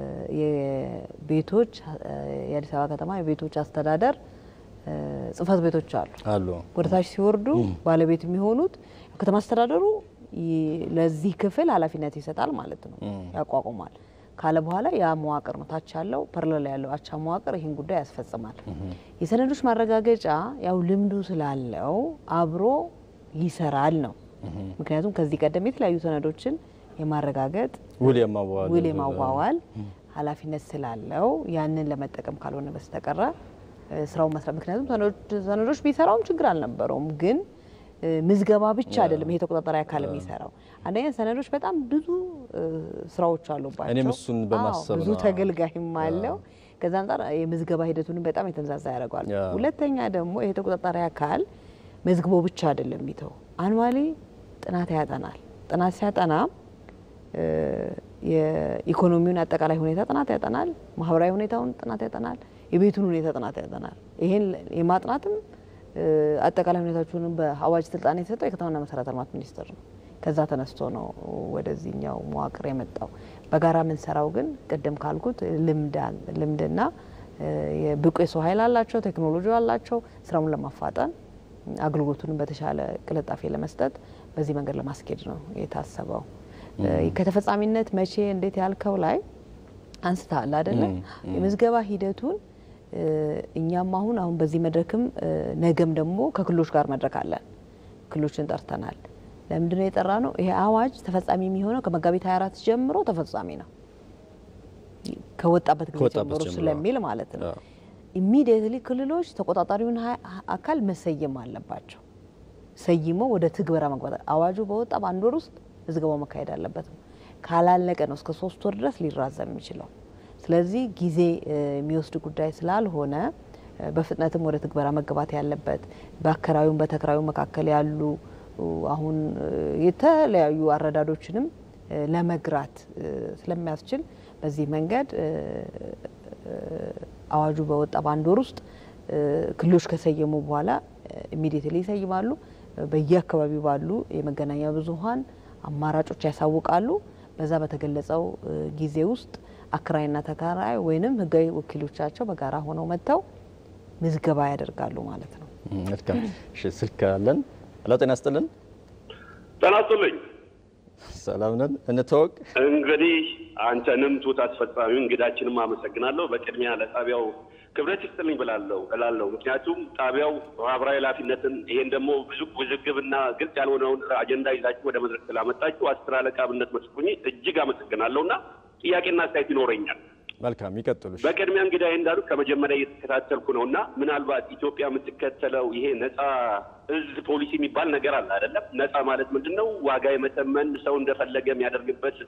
የቤቶች እ የአዲስ አበባ ከተማ የቤቶች አስተዳደር እ ጽህፈት ቤቶች አሉ። አሉ ወደ ታች ሲወርዱ ባለቤት የሚሆኑት ከተማ አስተዳደሩ ይ- ለዚህ ክፍል ኃላፊነት ይሰጣል ማለት ነው፣ ያቋቁማል ካለ በኋላ ያ መዋቅር ነው ታች ያለው ፐርለል ያለው አቻ መዋቅር ይህን ጉዳይ ያስፈጽማል። የሰነዶች ማረጋገጫ ያው ልምዱ ስላለው አብሮ ይሰራል ነው። ምክንያቱም ከዚህ ቀደም የተለያዩ ሰነዶችን የማረጋገጥ ውል የማዋዋል ውል የማዋዋል ኃላፊነት ስላለው ያንን ለመጠቀም ካልሆነ በስተቀረ እ ስራውን መስራት ምክንያቱም ሰነዶች- ሰነዶች ቢሰራውም ችግር አልነበረውም። ግን እ ምዝገባ ብቻ አይደለም ይሄ ተቆጣጣሪ አካል የሚሰራው። አንደኛ ሰነዶች በጣም ብዙ እ ስራዎች አሉባቸው። እኔም እሱን አዎ፣ በማሰብ ብዙ ነው። ተገልጋይም አለው። ከዛ አንጻር የምዝገባ ሂደቱንም በጣም የተንዛዛ ያደርገዋል። ያ። ሁለተኛ ደግሞ ይሄ ተቆጣጣሪ አካል መዝግቦ ብቻ አይደለም የሚተው አኑዋሊ ጥናት ያጠናል። ጥናት ሲያጠና እ የኢኮኖሚውን አጠቃላይ ሁኔታ ጥናት ያጠናል። ማህበራዊ ሁኔታውን ጥናት ያጠናል። የቤቱን ሁኔታ ጥናት ያጠናል። ይሄን የማጥናትም እ አጠቃላይ ሁኔታዎቹንም በአዋጅ ስልጣን የተሰጠው የከተማና መሰረተ ልማት ሚኒስቴር ነው። ከዛ ተነስቶ ነው ወደዚህኛው መዋቅር የመጣው። በጋራ የምንሰራው ግን ቅድም ካልኩት ልምድ አለ- ልምድና እ የብቁ የሰው ኃይል አላቸው፣ ቴክኖሎጂ አላቸው። ስራውን ለማፋጠን አገልግሎቱንም በተሻለ ቅልጣፌ ለመስጠት በዚህ መንገድ ለማስኬድ ነው የታሰበው። እ ከተፈጻሚነት መቼ እንዴት ያልከው ላይ አንስተሃል አይደለ? የምዝገባ ሂደቱን እ እኛም አሁን አሁን በዚህ መድረክም እ ነገም ደግሞ ከክልሎች ጋር መድረክ አለን። ክልሎችን ጠርተናል። ለምንድን ነው የጠራ ነው? ይሄ አዋጅ ተፈጻሚ የሚሆነው ከመጋቢት 24 ጀምሮ ተፈጻሚ ነው ከወጣበት ጊዜ ከወጣበት ጀምሮ ጀምሮ። ስለሚል ማለት ነው። አዎ። ኢሚዲየትሊ ክልሎች ተቆጣጣሪውን ሀ- አካል መሰየም አለባቸው። ሰይሞ ወደ ትግበራ መግባት አዋጁ በወጣ በአንድ ወር ውስጥ ምዝገባው መካሄድ አለበት ነው። ካላለቀ ነው እስከ ሶስት ወር ድረስ ሊራዘም የሚችለው። ስለዚህ ጊዜ እ የሚወስድ ጉዳይ ስላልሆነ እ በፍጥነትም ወደ ትግበራ መገባት ያለበት በአከራዩም በተከራዩ መካከል ያሉ እ አሁን እ የተለያዩ አረዳዶችንም እ ለመግራት እ ስለሚያስችል በዚህ መንገድ እ አዋጁ በወጣ በአንድ ወር ውስጥ እ ክልሎች ከሰየሙ በኋላ ኢሚዲየትሊ ይሰይማሉ። በየአካባቢው ባሉ የመገናኛ ብዙኃን አማራጮች ያሳውቃሉ። በዛ በተገለጸው እ ጊዜ ውስጥ አከራይና ተከራይ ወይንም ሕጋዊ ወኪሎቻቸው በጋራ ሆነው መጥተው ምዝገባ ያደርጋሉ ማለት ነው። ም፣ መልካም እሺ፣ ስልክ አለን። ሄሎ ጤና ይስጥልን። ጤና ይስጥልኝ። ሰላም ነን። እንተዋወቅ። እንግዲህ አንተንም ቱት አስፈጻሚው እንግዳችንም አመሰግናለሁ። በቅድሚያ ለጣቢያው ክብረት ይስጥልኝ ብላለሁ እላለሁ። ምክንያቱም ጣቢያው ማህበራዊ ኃላፊነትን ይሄን ደግሞ ብዙ ውዝግብና ግልጽ ያልሆነውን አጀንዳ ይዛችሁ ወደ መድረክ ስላመጣችሁ አስር አለቃ ብነት መስኩኝ እጅግ አመሰግናለሁ እና ጥያቄና አስተያየት ይኖረኛል። መልካም ይቀጥሉ። እሺ። በቅድሚያ እንግዲህ እንዳሉት ከመጀመሪያ እየተከታተልኩ ነው እና ምናልባት ኢትዮጵያ የምትከተለው ይሄ ነፃ እዝ ፖሊሲ የሚባል ነገር አለ አይደለም? ነፃ ማለት ምንድን ነው? ዋጋ የመተመን ሰው እንደፈለገ የሚያደርግበት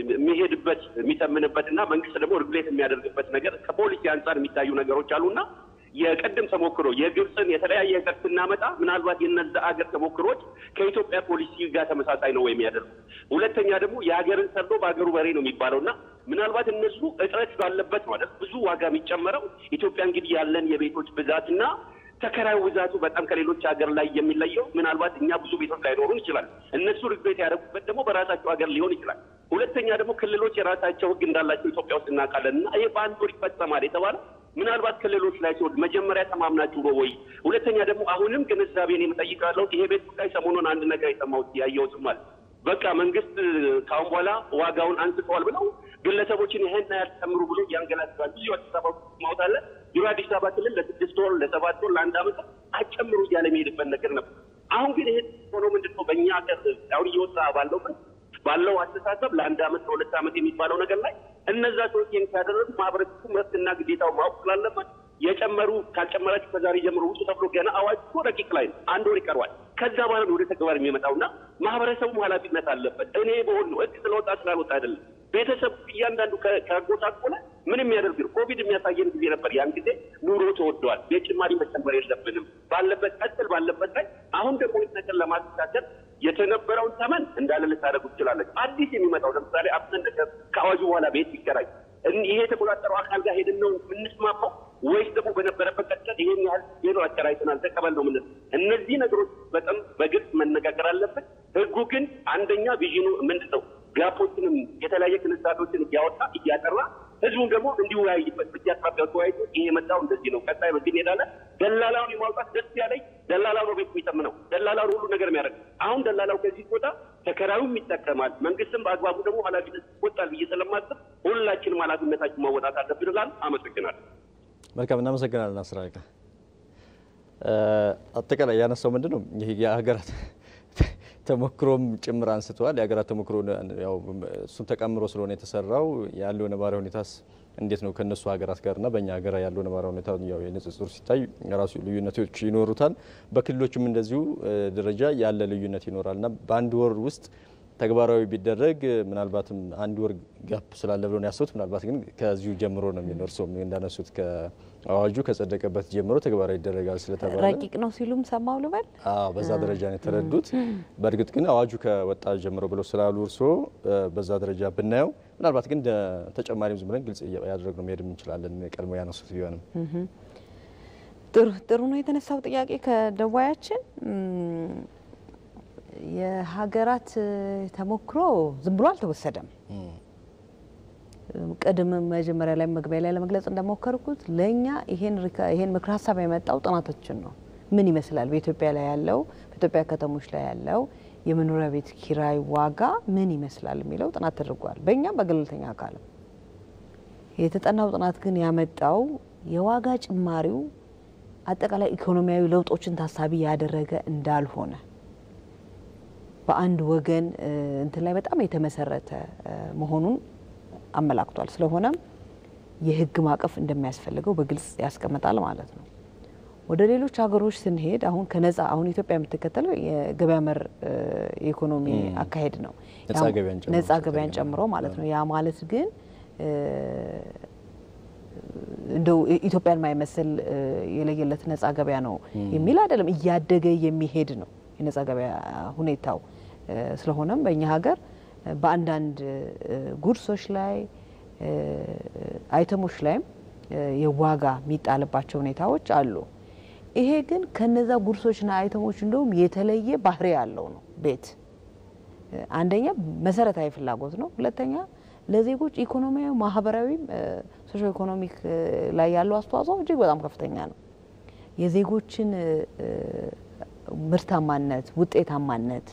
የሚሄድበት የሚተምንበት እና መንግስት ደግሞ ርጉሌት የሚያደርግበት ነገር ከፖሊሲ አንጻር የሚታዩ ነገሮች አሉና የቀደም ተሞክሮ የግብፅን የተለያየ ሀገር ስናመጣ ምናልባት የነዛ አገር ተሞክሮች ከኢትዮጵያ ፖሊሲ ጋር ተመሳሳይ ነው ወይ የሚያደርጉ? ሁለተኛ ደግሞ የሀገርን ሰርቶ በሀገሩ በሬ ነው የሚባለው እና ምናልባት እነሱ እጥረት ባለበት ማለት ብዙ ዋጋ የሚጨመረው ኢትዮጵያ እንግዲህ ያለን የቤቶች ብዛትና ተከራዩ ብዛቱ በጣም ከሌሎች ሀገር ላይ የሚለየው ምናልባት እኛ ብዙ ቤቶች ላይኖሩን ይችላል። እነሱ ሪግሬት ያደረጉበት ደግሞ በራሳቸው ሀገር ሊሆን ይችላል። ሁለተኛ ደግሞ ክልሎች የራሳቸው ሕግ እንዳላቸው ኢትዮጵያ ውስጥ እናውቃለን እና ይሄ በአንድ ወር ይፈጸማል የተባለ ምናልባት ክልሎች ላይ ሲወድ መጀመሪያ ተማምናችሁ ነው ወይ? ሁለተኛ ደግሞ አሁንም ግንዛቤን የምጠይቃለው ይሄ ቤት ጉዳይ ሰሞኑን አንድ ነገር የሰማሁት ያየሁትም አለ በቃ መንግስት ካሁን በኋላ ዋጋውን አንስተዋል ብለው ግለሰቦችን ይህን ያልጨምሩ ብሎ ያንገላታል። ብዙ አዲስ አበባ ማውጣለ ቢሮ አዲስ አበባ ክልል ለስድስት ወር ለሰባት ወር ለአንድ አመት አጨምሩ እያለ የሚሄድበት ነገር ነበር። አሁን ግን ይሄ ሆኖ ምንድን ነው በእኛ ሀገር አሁን እየወጣ ባለው ባለው አስተሳሰብ ለአንድ አመት ለሁለት አመት የሚባለው ነገር ላይ እነዛ ሰዎች ይህን ሲያደረጉ ማህበረሰቡ መብትና ግዴታው ማወቅ ስላለበት የጨመሩ ካልጨመራችሁ ከዛሬ ጀምሮ ውጡ ተብሎ ገና አዋጅ እኮ ረቂቅ ላይ ነው። አንድ ወር ይቀርባል። ከዛ በኋላ ነው ወደ ተግባር የሚመጣውና ማህበረሰቡም ኃላፊነት አለበት። እኔ በሆን ነው ህግ ስለወጣ ስላልወጣ አይደለም። ቤተሰብ እያንዳንዱ ከጎሳቆለ ምን የሚያደርግ ነው? ኮቪድ የሚያሳየን ጊዜ ነበር። ያን ጊዜ ኑሮ ተወደዋል። ቤት ጭማሪ መጨመር የለብንም ባለበት ቀጥል ባለበት ላይ አሁን ደግሞ ነገር ለማስተካከል የተነበረውን ተመን እንዳለ ልታደርጉ ትችላለች። አዲስ የሚመጣው ለምሳሌ አብሰን ነገር ከአዋጁ በኋላ ቤት ይከራይ ይሄ የተቆጣጠረው አካል ጋር ሄድን ነው የምንስማማው ወይስ ደግሞ በነበረበት ቀጥቀጥ ይሄን ያህል ሌሎ አከራይተናል ተቀበል ነው ምንል። እነዚህ ነገሮች በጣም በግልጽ መነጋገር አለብን። ህጉ ግን አንደኛ ቪዥኑ ምንድን ነው ጋፖችንም የተለያየ ግንዛቤዎችን እያወጣ እያጠራ ህዝቡን ደግሞ እንዲወያይበት በየአቅራቢያው ተወያይቶ ይሄ የመጣው እንደዚህ ነው፣ ቀጣይ በዚህ እንሄዳለን። ደላላውን የማውጣት ደስ ያለኝ ደላላው ነው ቤት የሚጠምነው ደላላው ሁሉ ነገር የሚያደርግ አሁን ደላላው ከዚህ ቦታ ተከራዩም ይጠቀማል፣ መንግስትም በአግባቡ ደግሞ ኃላፊነት ይወጣል ብዬ ስለማስብ ሁላችንም ኃላፊነታችን ማወጣት አለብን እላለሁ። አመሰግናለሁ። መልካም እናመሰግናለን። አስራቃ አጠቃላይ ያነሳው ምንድን ነው ይህ የሀገራት ተሞክሮም ጭምር አንስተዋል። የሀገራት ተሞክሮ ያው እሱን ተቀምሮ ስለሆነ የተሰራው ያለው ነባራዊ ሁኔታስ እንዴት ነው ከነሱ ሀገራት ጋርና በእኛ ሀገር ያለው ነባራዊ ሁኔታ ያው የንጽጽር ሲታይ የራሱ ልዩነቶች ይኖሩታል። በክልሎችም እንደዚሁ ደረጃ ያለ ልዩነት ይኖራል እና በአንድ ወር ውስጥ ተግባራዊ ቢደረግ ምናልባትም አንድ ወር ጋፕ ስላለ ብሎ ነው ያሰቡት። ምናልባት ግን ከዚሁ ጀምሮ ነው የሚኖር ሰው እንዳነሱት ከአዋጁ ከጸደቀበት ጀምሮ ተግባራዊ ይደረጋል ስለተባለ ረቂቅ ነው ሲሉም ሰማው ልበል። አዎ በዛ ደረጃ ነው የተረዱት። በእርግጥ ግን አዋጁ ከወጣ ጀምሮ ብለው ስላሉ እርስዎ በዛ ደረጃ ብናየው ምናልባት ግን ተጨማሪም ዝም ብለን ግልጽ ያደረግነው መሄድ እንችላለን። ቀድሞ ያነሱት ቢሆንም ጥሩ ጥሩ ነው የተነሳው ጥያቄ ከደዋያችን የሀገራት ተሞክሮ ዝም ብሎ አልተወሰደም። ቅድም መጀመሪያ ላይ መግቢያ ላይ ለመግለጽ እንደሞከርኩት ለእኛ ይሄን ምክር ሀሳብ የመጣው ጥናቶችን ነው። ምን ይመስላል በኢትዮጵያ ላይ ያለው በኢትዮጵያ ከተሞች ላይ ያለው የመኖሪያ ቤት ኪራይ ዋጋ ምን ይመስላል የሚለው ጥናት ተደርጓል። በእኛም በገለልተኛ አካልም የተጠናው ጥናት ግን ያመጣው የዋጋ ጭማሪው አጠቃላይ ኢኮኖሚያዊ ለውጦችን ታሳቢ ያደረገ እንዳልሆነ በአንድ ወገን እንትን ላይ በጣም የተመሰረተ መሆኑን አመላክቷል። ስለሆነም የሕግ ማዕቀፍ እንደሚያስፈልገው በግልጽ ያስቀምጣል ማለት ነው። ወደ ሌሎች ሀገሮች ስንሄድ አሁን ከነጻ አሁን ኢትዮጵያ የምትከተለው የገበያ መር የኢኮኖሚ አካሄድ ነው። ነጻ ገበያን ጨምሮ ማለት ነው። ያ ማለት ግን እንደው ኢትዮጵያን ማይመስል የለየለት ነጻ ገበያ ነው የሚል አይደለም። እያደገ የሚሄድ ነው የነጻ ገበያ ሁኔታው። ስለሆነም በእኛ ሀገር በአንዳንድ ጉድሶች ላይ አይተሞች ላይም የዋጋ የሚጣልባቸው ሁኔታዎች አሉ። ይሄ ግን ከነዛ ጉድሶችና አይተሞች እንደውም የተለየ ባህሪ ያለው ነው። ቤት አንደኛ መሰረታዊ ፍላጎት ነው። ሁለተኛ ለዜጎች ኢኮኖሚያዊ፣ ማህበራዊም ሶሾ ኢኮኖሚክ ላይ ያለው አስተዋጽኦ እጅግ በጣም ከፍተኛ ነው። የዜጎችን ምርታማነት፣ ውጤታማነት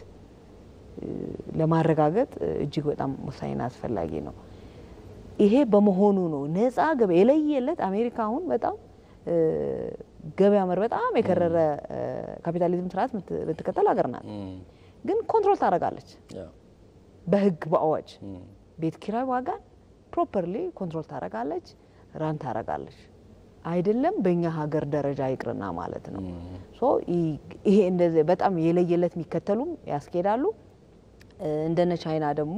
ለማረጋገጥ እጅግ በጣም ወሳኝና አስፈላጊ ነው። ይሄ በመሆኑ ነው ነጻ ገበያ የለየለት አሜሪካ አሁን በጣም ገበያ መር በጣም የከረረ ካፒታሊዝም ስርዓት የምትከተል ሀገር ናት። ግን ኮንትሮል ታደርጋለች በህግ በአዋጅ ቤት ኪራይ ዋጋን ፕሮፐርሊ ኮንትሮል ታረጋለች፣ ራን ታረጋለች። አይደለም በእኛ ሀገር ደረጃ ይቅርና ማለት ነው። ሶ ይሄ እንደዚህ በጣም የለየለት የሚከተሉም ያስኬዳሉ። እንደነ ቻይና ደግሞ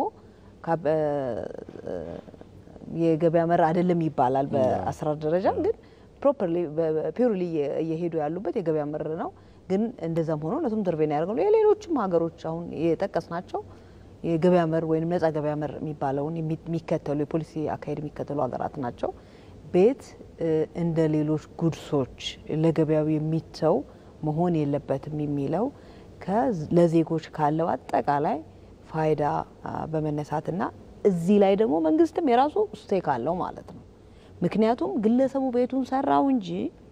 የገበያ መር አይደለም ይባላል በአሰራር ደረጃ ግን ፕሮፐርሊ ፒውርሊ እየሄዱ ያሉበት የገበያ መር ነው። ግን እንደዛም ሆኖ እነሱም ኢንተርቬን ያደርጋሉ። የሌሎችም ሀገሮች አሁን የጠቀስናቸው የገበያ መር ወይም ነጻ ገበያ መር የሚባለውን የሚከተሉ የፖሊሲ አካሄድ የሚከተሉ ሀገራት ናቸው። ቤት እንደ ሌሎች ጉድሶች ለገበያው የሚተው መሆን የለበትም የሚለው ለዜጎች ካለው አጠቃላይ ፋይዳ በመነሳትና እዚህ ላይ ደግሞ መንግስትም የራሱ ስቴክ አለው ማለት ነው። ምክንያቱም ግለሰቡ ቤቱን ሰራው እንጂ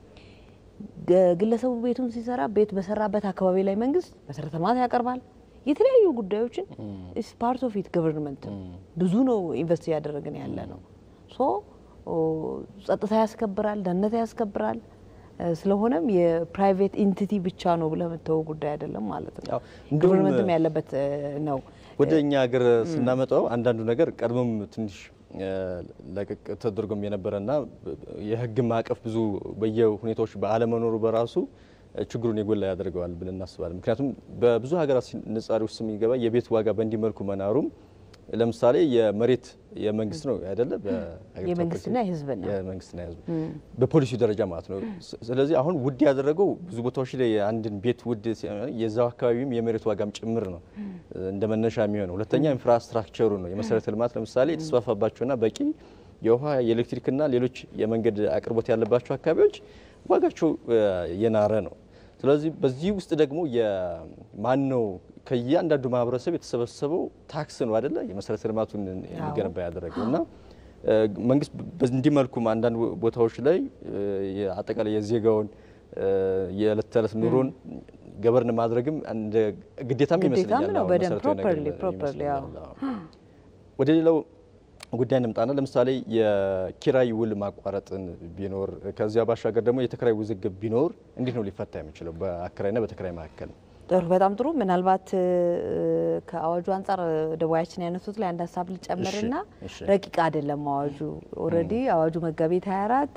ግለሰቡ ቤቱን ሲሰራ ቤት በሰራበት አካባቢ ላይ መንግስት መሰረተ ልማት ያቀርባል። የተለያዩ ጉዳዮችን ኢስ ፓርት ኦፍ ኢት ገቨርንመንት ብዙ ነው ኢንቨስት እያደረግን ያለ ነው። ሶ ጸጥታ ያስከብራል፣ ደህንነት ያስከብራል። ስለሆነም የፕራይቬት ኢንቲቲ ብቻ ነው ብለህ የምትተወው ጉዳይ አይደለም ማለት ነው። ገቨርንመንትም ያለበት ነው። ወደ እኛ ሀገር ስናመጣው አንዳንዱ ነገር ቀድሞም ትንሽ ለቅቅ ተደርጎም የነበረና የህግ ማዕቀፍ ብዙ በየሁኔታዎች በአለመኖሩ በራሱ ችግሩን የጎላ ያደርገዋል ብለን እናስባለን። ምክንያቱም በብዙ ሀገራት ንጻሪ ውስጥ የሚገባ የቤት ዋጋ በእንዲህ መልኩ መናሩም ለምሳሌ የመሬት የመንግስት ነው አይደለ? የመንግስትና የህዝብ ነው። የመንግስትና የህዝብ በፖሊሲ ደረጃ ማለት ነው። ስለዚህ አሁን ውድ ያደረገው ብዙ ቦታዎች ላይ አንድን ቤት ውድ የዛው አካባቢም የመሬት ዋጋም ጭምር ነው እንደ መነሻ የሚሆነው። ሁለተኛ ኢንፍራስትራክቸሩ ነው። የመሰረተ ልማት ለምሳሌ የተስፋፋባቸውና በቂ የውሃ የኤሌክትሪክና ሌሎች የመንገድ አቅርቦት ያለባቸው አካባቢዎች ዋጋቸው የናረ ነው። ስለዚህ በዚህ ውስጥ ደግሞ የማን ነው ከእያንዳንዱ ማህበረሰብ የተሰበሰበው ታክስ ነው አይደለ የመሰረተ ልማቱን እንዲገነባ ያደረገው እና መንግስት በእንዲህ መልኩም አንዳንድ ቦታዎች ላይ አጠቃላይ የዜጋውን የዕለት ተዕለት ኑሮን ገበርን ማድረግም እንደ ግዴታም ይመስለኛል። ነው በደንብ ፕሮፐርሊ ፕሮፐርሊ ወደ ሌላው ጉዳይ እንምጣና ለምሳሌ የኪራይ ውል ማቋረጥን ቢኖር ከዚያ ባሻገር ደግሞ የተከራይ ውዝግብ ቢኖር እንዴት ነው ሊፈታ የሚችለው በአከራይና በተከራይ መካከል? ጥሩ፣ በጣም ጥሩ። ምናልባት ከአዋጁ አንጻር ደዋያችን ያነሱት ላይ አንድ ሀሳብ ልጨምርና ረቂቅ አይደለም አዋጁ። ኦልሬዲ አዋጁ መጋቢት 24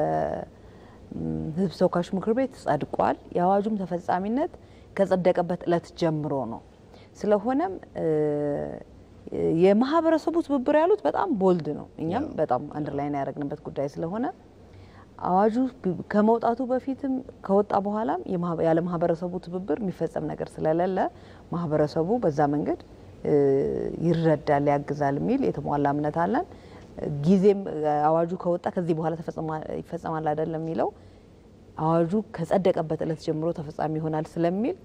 በሕዝብ ተወካዮች ምክር ቤት ጸድቋል። የአዋጁም ተፈጻሚነት ከጸደቀበት እለት ጀምሮ ነው። ስለሆነም የማህበረሰቡ ትብብር ያሉት በጣም ቦልድ ነው። እኛም በጣም አንደርላይን ያደረግንበት ጉዳይ ስለሆነ አዋጁ ከመውጣቱ በፊትም ከወጣ በኋላም ያለ ማህበረሰቡ ትብብር የሚፈጸም ነገር ስለሌለ ማህበረሰቡ በዛ መንገድ ይረዳል፣ ያግዛል የሚል የተሟላ እምነት አለን። ጊዜም አዋጁ ከወጣ ከዚህ በኋላ ይፈጸማል አይደለም የሚለው አዋጁ ከጸደቀበት እለት ጀምሮ ተፈጻሚ ይሆናል ስለሚል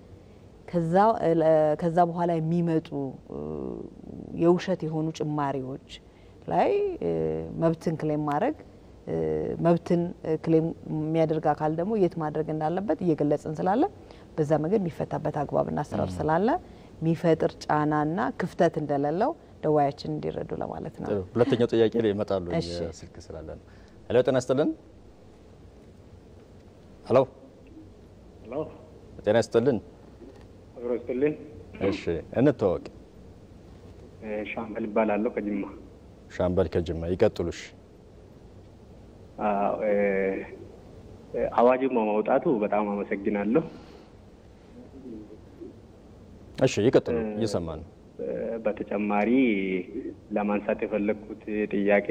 ከዛ በኋላ የሚመጡ የውሸት የሆኑ ጭማሪዎች ላይ መብትን ክሌም ማድረግ መብትን ክሌም የሚያደርግ አካል ደግሞ የት ማድረግ እንዳለበት እየገለጽን ስላለ በዛ መንገድ የሚፈታበት አግባብና አሰራር ስላለ የሚፈጥር ጫናና ክፍተት እንደሌለው ደዋያችን እንዲረዱ ለማለት ነው። ሁለተኛው ጥያቄ ላይ ይመጣሉ። ስልክ ስላለ ነው። ሄሎ፣ ጤና ይስጥልን። ሄሎ፣ ጤና ይስጥልን። አብሮ ይስጥልኝ። እሺ፣ እንተዋወቅ። ሻምበል ይባላለሁ ከጅማ። ሻምበል ከጅማ ይቀጥሉሽ። አዋጁ መውጣቱ በጣም አመሰግናለሁ። እሺ ይቀጥሉ፣ እየሰማ ነው። በተጨማሪ ለማንሳት የፈለግኩት ጥያቄ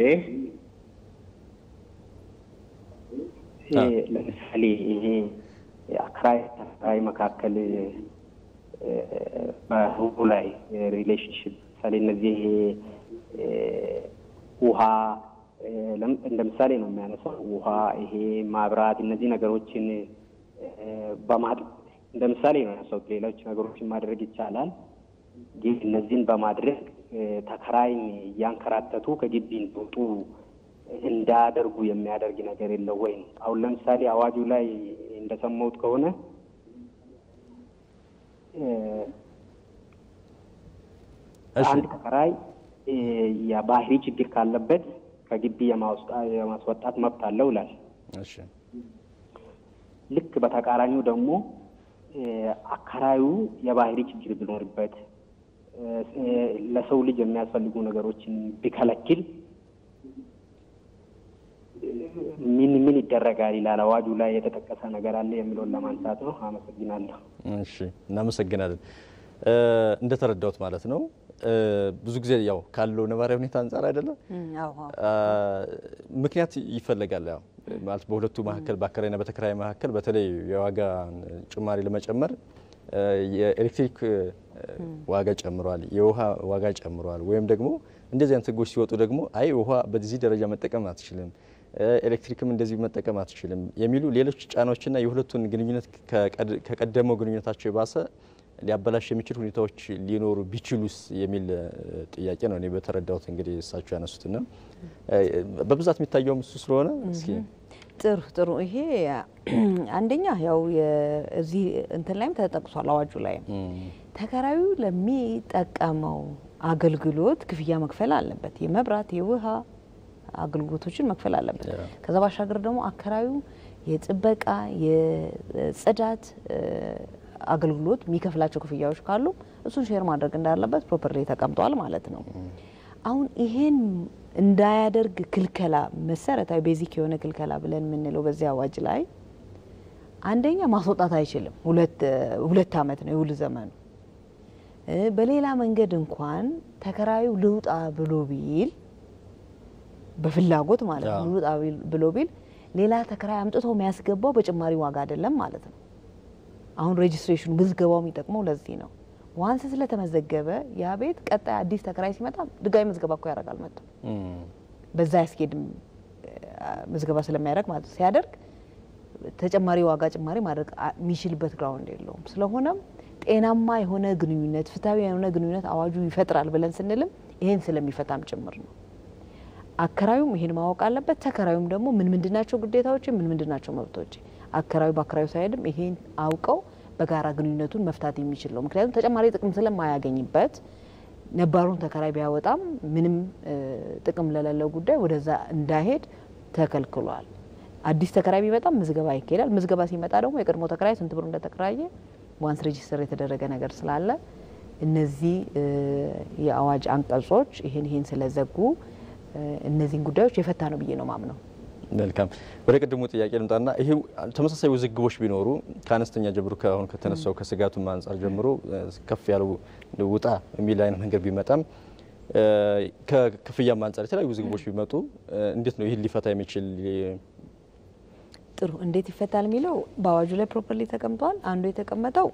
ለምሳሌ ይሄ አከራይ ተከራይ መካከል በህቡ ላይ ሪሌሽንሽፕ ምሳሌ እነዚህ ይሄ ውሃ እንደ ምሳሌ ነው የሚያነሳው። ውሃ፣ ይሄ ማብራት፣ እነዚህ ነገሮችን በማድ እንደ ምሳሌ ነው ያነሳው። ሌሎች ነገሮችን ማድረግ ይቻላል፣ ግን እነዚህን በማድረግ ተከራይን እያንከራተቱ ከግቢ እንዲወጡ እንዳያደርጉ የሚያደርግ ነገር የለው ወይ? አሁን ለምሳሌ አዋጁ ላይ እንደሰማሁት ከሆነ አንድ ተከራይ የባህሪ ችግር ካለበት ከግቢ የማስወጣት መብት አለው ይላል። ልክ በተቃራኒው ደግሞ አከራዩ የባህሪ ችግር ቢኖርበት ለሰው ልጅ የሚያስፈልጉ ነገሮችን ቢከለክል ምን ምን ይደረጋል ይላል አዋጁ ላይ የተጠቀሰ ነገር አለ የሚለውን ለማንሳት ነው። አመሰግናለሁ። እሺ እናመሰግናለን። እንደተረዳሁት ማለት ነው ብዙ ጊዜ ያው ካለው ነባራዊ ሁኔታ አንጻር አይደለም ምክንያት ይፈለጋል። ያው ማለት በሁለቱ መካከል በአከራይና በተከራይ መካከል በተለይ የዋጋ ጭማሪ ለመጨመር የኤሌክትሪክ ዋጋ ጨምሯል፣ የውሃ ዋጋ ጨምሯል፣ ወይም ደግሞ እንደዚህ አይነት ህጎች ሲወጡ ደግሞ አይ ውሃ በዚህ ደረጃ መጠቀም አትችልም፣ ኤሌክትሪክም እንደዚህ መጠቀም አትችልም የሚሉ ሌሎች ጫናዎችና የሁለቱን ግንኙነት ከቀደመው ግንኙነታቸው የባሰ ሊያበላሽ የሚችል ሁኔታዎች ሊኖሩ ቢችሉስ የሚል ጥያቄ ነው እኔ በተረዳሁት እንግዲህ እሳቸው ያነሱትና በብዛት የሚታየውም እሱ ስለሆነ እስኪ ጥሩ ጥሩ። ይሄ አንደኛ ያው እዚህ እንትን ላይም ተጠቅሷል አዋጁ ላይም ተከራዩ ለሚጠቀመው አገልግሎት ክፍያ መክፈል አለበት። የመብራት የውሃ አገልግሎቶችን መክፈል አለበት። ከዛ ባሻገር ደግሞ አከራዩ የጥበቃ የጽዳት አገልግሎት የሚከፍላቸው ክፍያዎች ካሉ እሱን ሼር ማድረግ እንዳለበት ፕሮፐርሊ ተቀምጧል ማለት ነው። አሁን ይሄን እንዳያደርግ ክልከላ መሰረታዊ ቤዚክ የሆነ ክልከላ ብለን የምንለው በዚህ አዋጅ ላይ አንደኛ ማስወጣት አይችልም። ሁለት ዓመት ነው የውል ዘመኑ። በሌላ መንገድ እንኳን ተከራዩ ልውጣ ብሎ ቢል በፍላጎት ማለት ነው ልውጣ ብሎ ቢል ሌላ ተከራይ አምጥቶ የሚያስገባው በጭማሪ ዋጋ አይደለም ማለት ነው። አሁን ሬጅስትሬሽኑ ምዝገባው የሚጠቅመው ለዚህ ነው። ዋንስ ስለተመዘገበ ያ ቤት ቀጣይ አዲስ ተከራይ ሲመጣ ድጋሚ ምዝገባ እኮ ያደርጋል መጥቶ በዛ ያስኬድም ምዝገባ ስለሚያደርግ ማለት ሲያደርግ ተጨማሪ ዋጋ ጭማሪ ማድረግ የሚችልበት ግራውንድ የለውም። ስለሆነም ጤናማ የሆነ ግንኙነት ፍትሐዊ የሆነ ግንኙነት አዋጁ ይፈጥራል ብለን ስንልም ይሄን ስለሚፈታም ጭምር ነው። አከራዩም ይሄን ማወቅ አለበት። ተከራዩም ደግሞ ምን ምንድናቸው ግዴታዎች፣ ምን ምንድናቸው መብቶች አከራዩ በአከራዩ ሳይሄድም ይሄን አውቀው በጋራ ግንኙነቱን መፍታት የሚችል ነው። ምክንያቱም ተጨማሪ ጥቅም ስለማያገኝበት ነባሩን ተከራይ ቢያወጣም ምንም ጥቅም ለሌለው ጉዳይ ወደዛ እንዳይሄድ ተከልክሏል። አዲስ ተከራይ ቢመጣም ምዝገባ ይካሄዳል። ምዝገባ ሲመጣ ደግሞ የቀድሞ ተከራይ ስንት ብር እንደተከራየ ዋንስ ሬጂስተር የተደረገ ነገር ስላለ እነዚህ የአዋጅ አንቀጾች ይህን ይህን ስለዘጉ እነዚህን ጉዳዮች የፈታ ነው ብዬ ነው ማምነው። መልካም ወደ ቅድሙ ጥያቄ ልምጣና ይሄ ተመሳሳይ ውዝግቦች ቢኖሩ ከአነስተኛ ጀምሮ ከአሁን ከተነሳው ከስጋቱም አንጻር ጀምሮ ከፍ ያለው ውጣ የሚል አይነት ነገር ቢመጣም ከክፍያም አንጻር የተለያዩ ውዝግቦች ቢመጡ እንዴት ነው ይህን ሊፈታ የሚችል? ጥሩ እንዴት ይፈታል የሚለው በአዋጁ ላይ ፕሮፐርሊ ተቀምጧል። አንዱ የተቀመጠው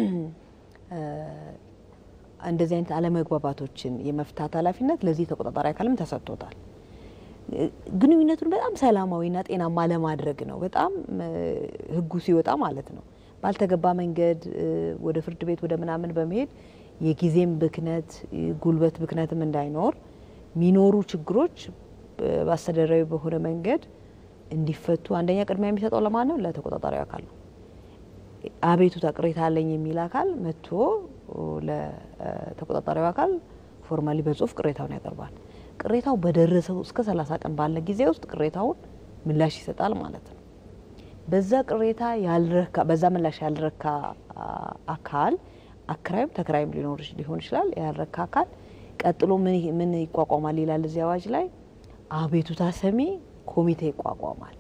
እንደዚህ አይነት አለመግባባቶችን የመፍታት ኃላፊነት ለዚህ ተቆጣጣሪ አካልም ተሰጥቶታል። ግንኙነቱን በጣም ሰላማዊና ጤናማ ለማድረግ ነው። በጣም ሕጉ ሲወጣ ማለት ነው ባልተገባ መንገድ ወደ ፍርድ ቤት ወደ ምናምን በመሄድ የጊዜም ብክነት ጉልበት ብክነትም እንዳይኖር የሚኖሩ ችግሮች በአስተዳደራዊ በሆነ መንገድ እንዲፈቱ አንደኛ ቅድሚያ የሚሰጠው ለማን ነው? ለተቆጣጣሪው አካል ነው። አቤቱታ ቅሬታ አለኝ የሚል አካል መጥቶ ለተቆጣጣሪው አካል ፎርማሊ በጽሁፍ ቅሬታውን ያቀርባል። ቅሬታው በደረሰው እስከ 30 ቀን ባለ ጊዜ ውስጥ ቅሬታውን ምላሽ ይሰጣል ማለት ነው። በዛ ቅሬታ ያልረካ በዛ ምላሽ ያልረካ አካል አከራይም ተከራይም ሊኖር ሊሆን ይችላል። ያልረካ አካል ቀጥሎ ምን ይቋቋማል ይላል እዚህ አዋጅ ላይ አቤቱታ ሰሚ ኮሚቴ ይቋቋማል።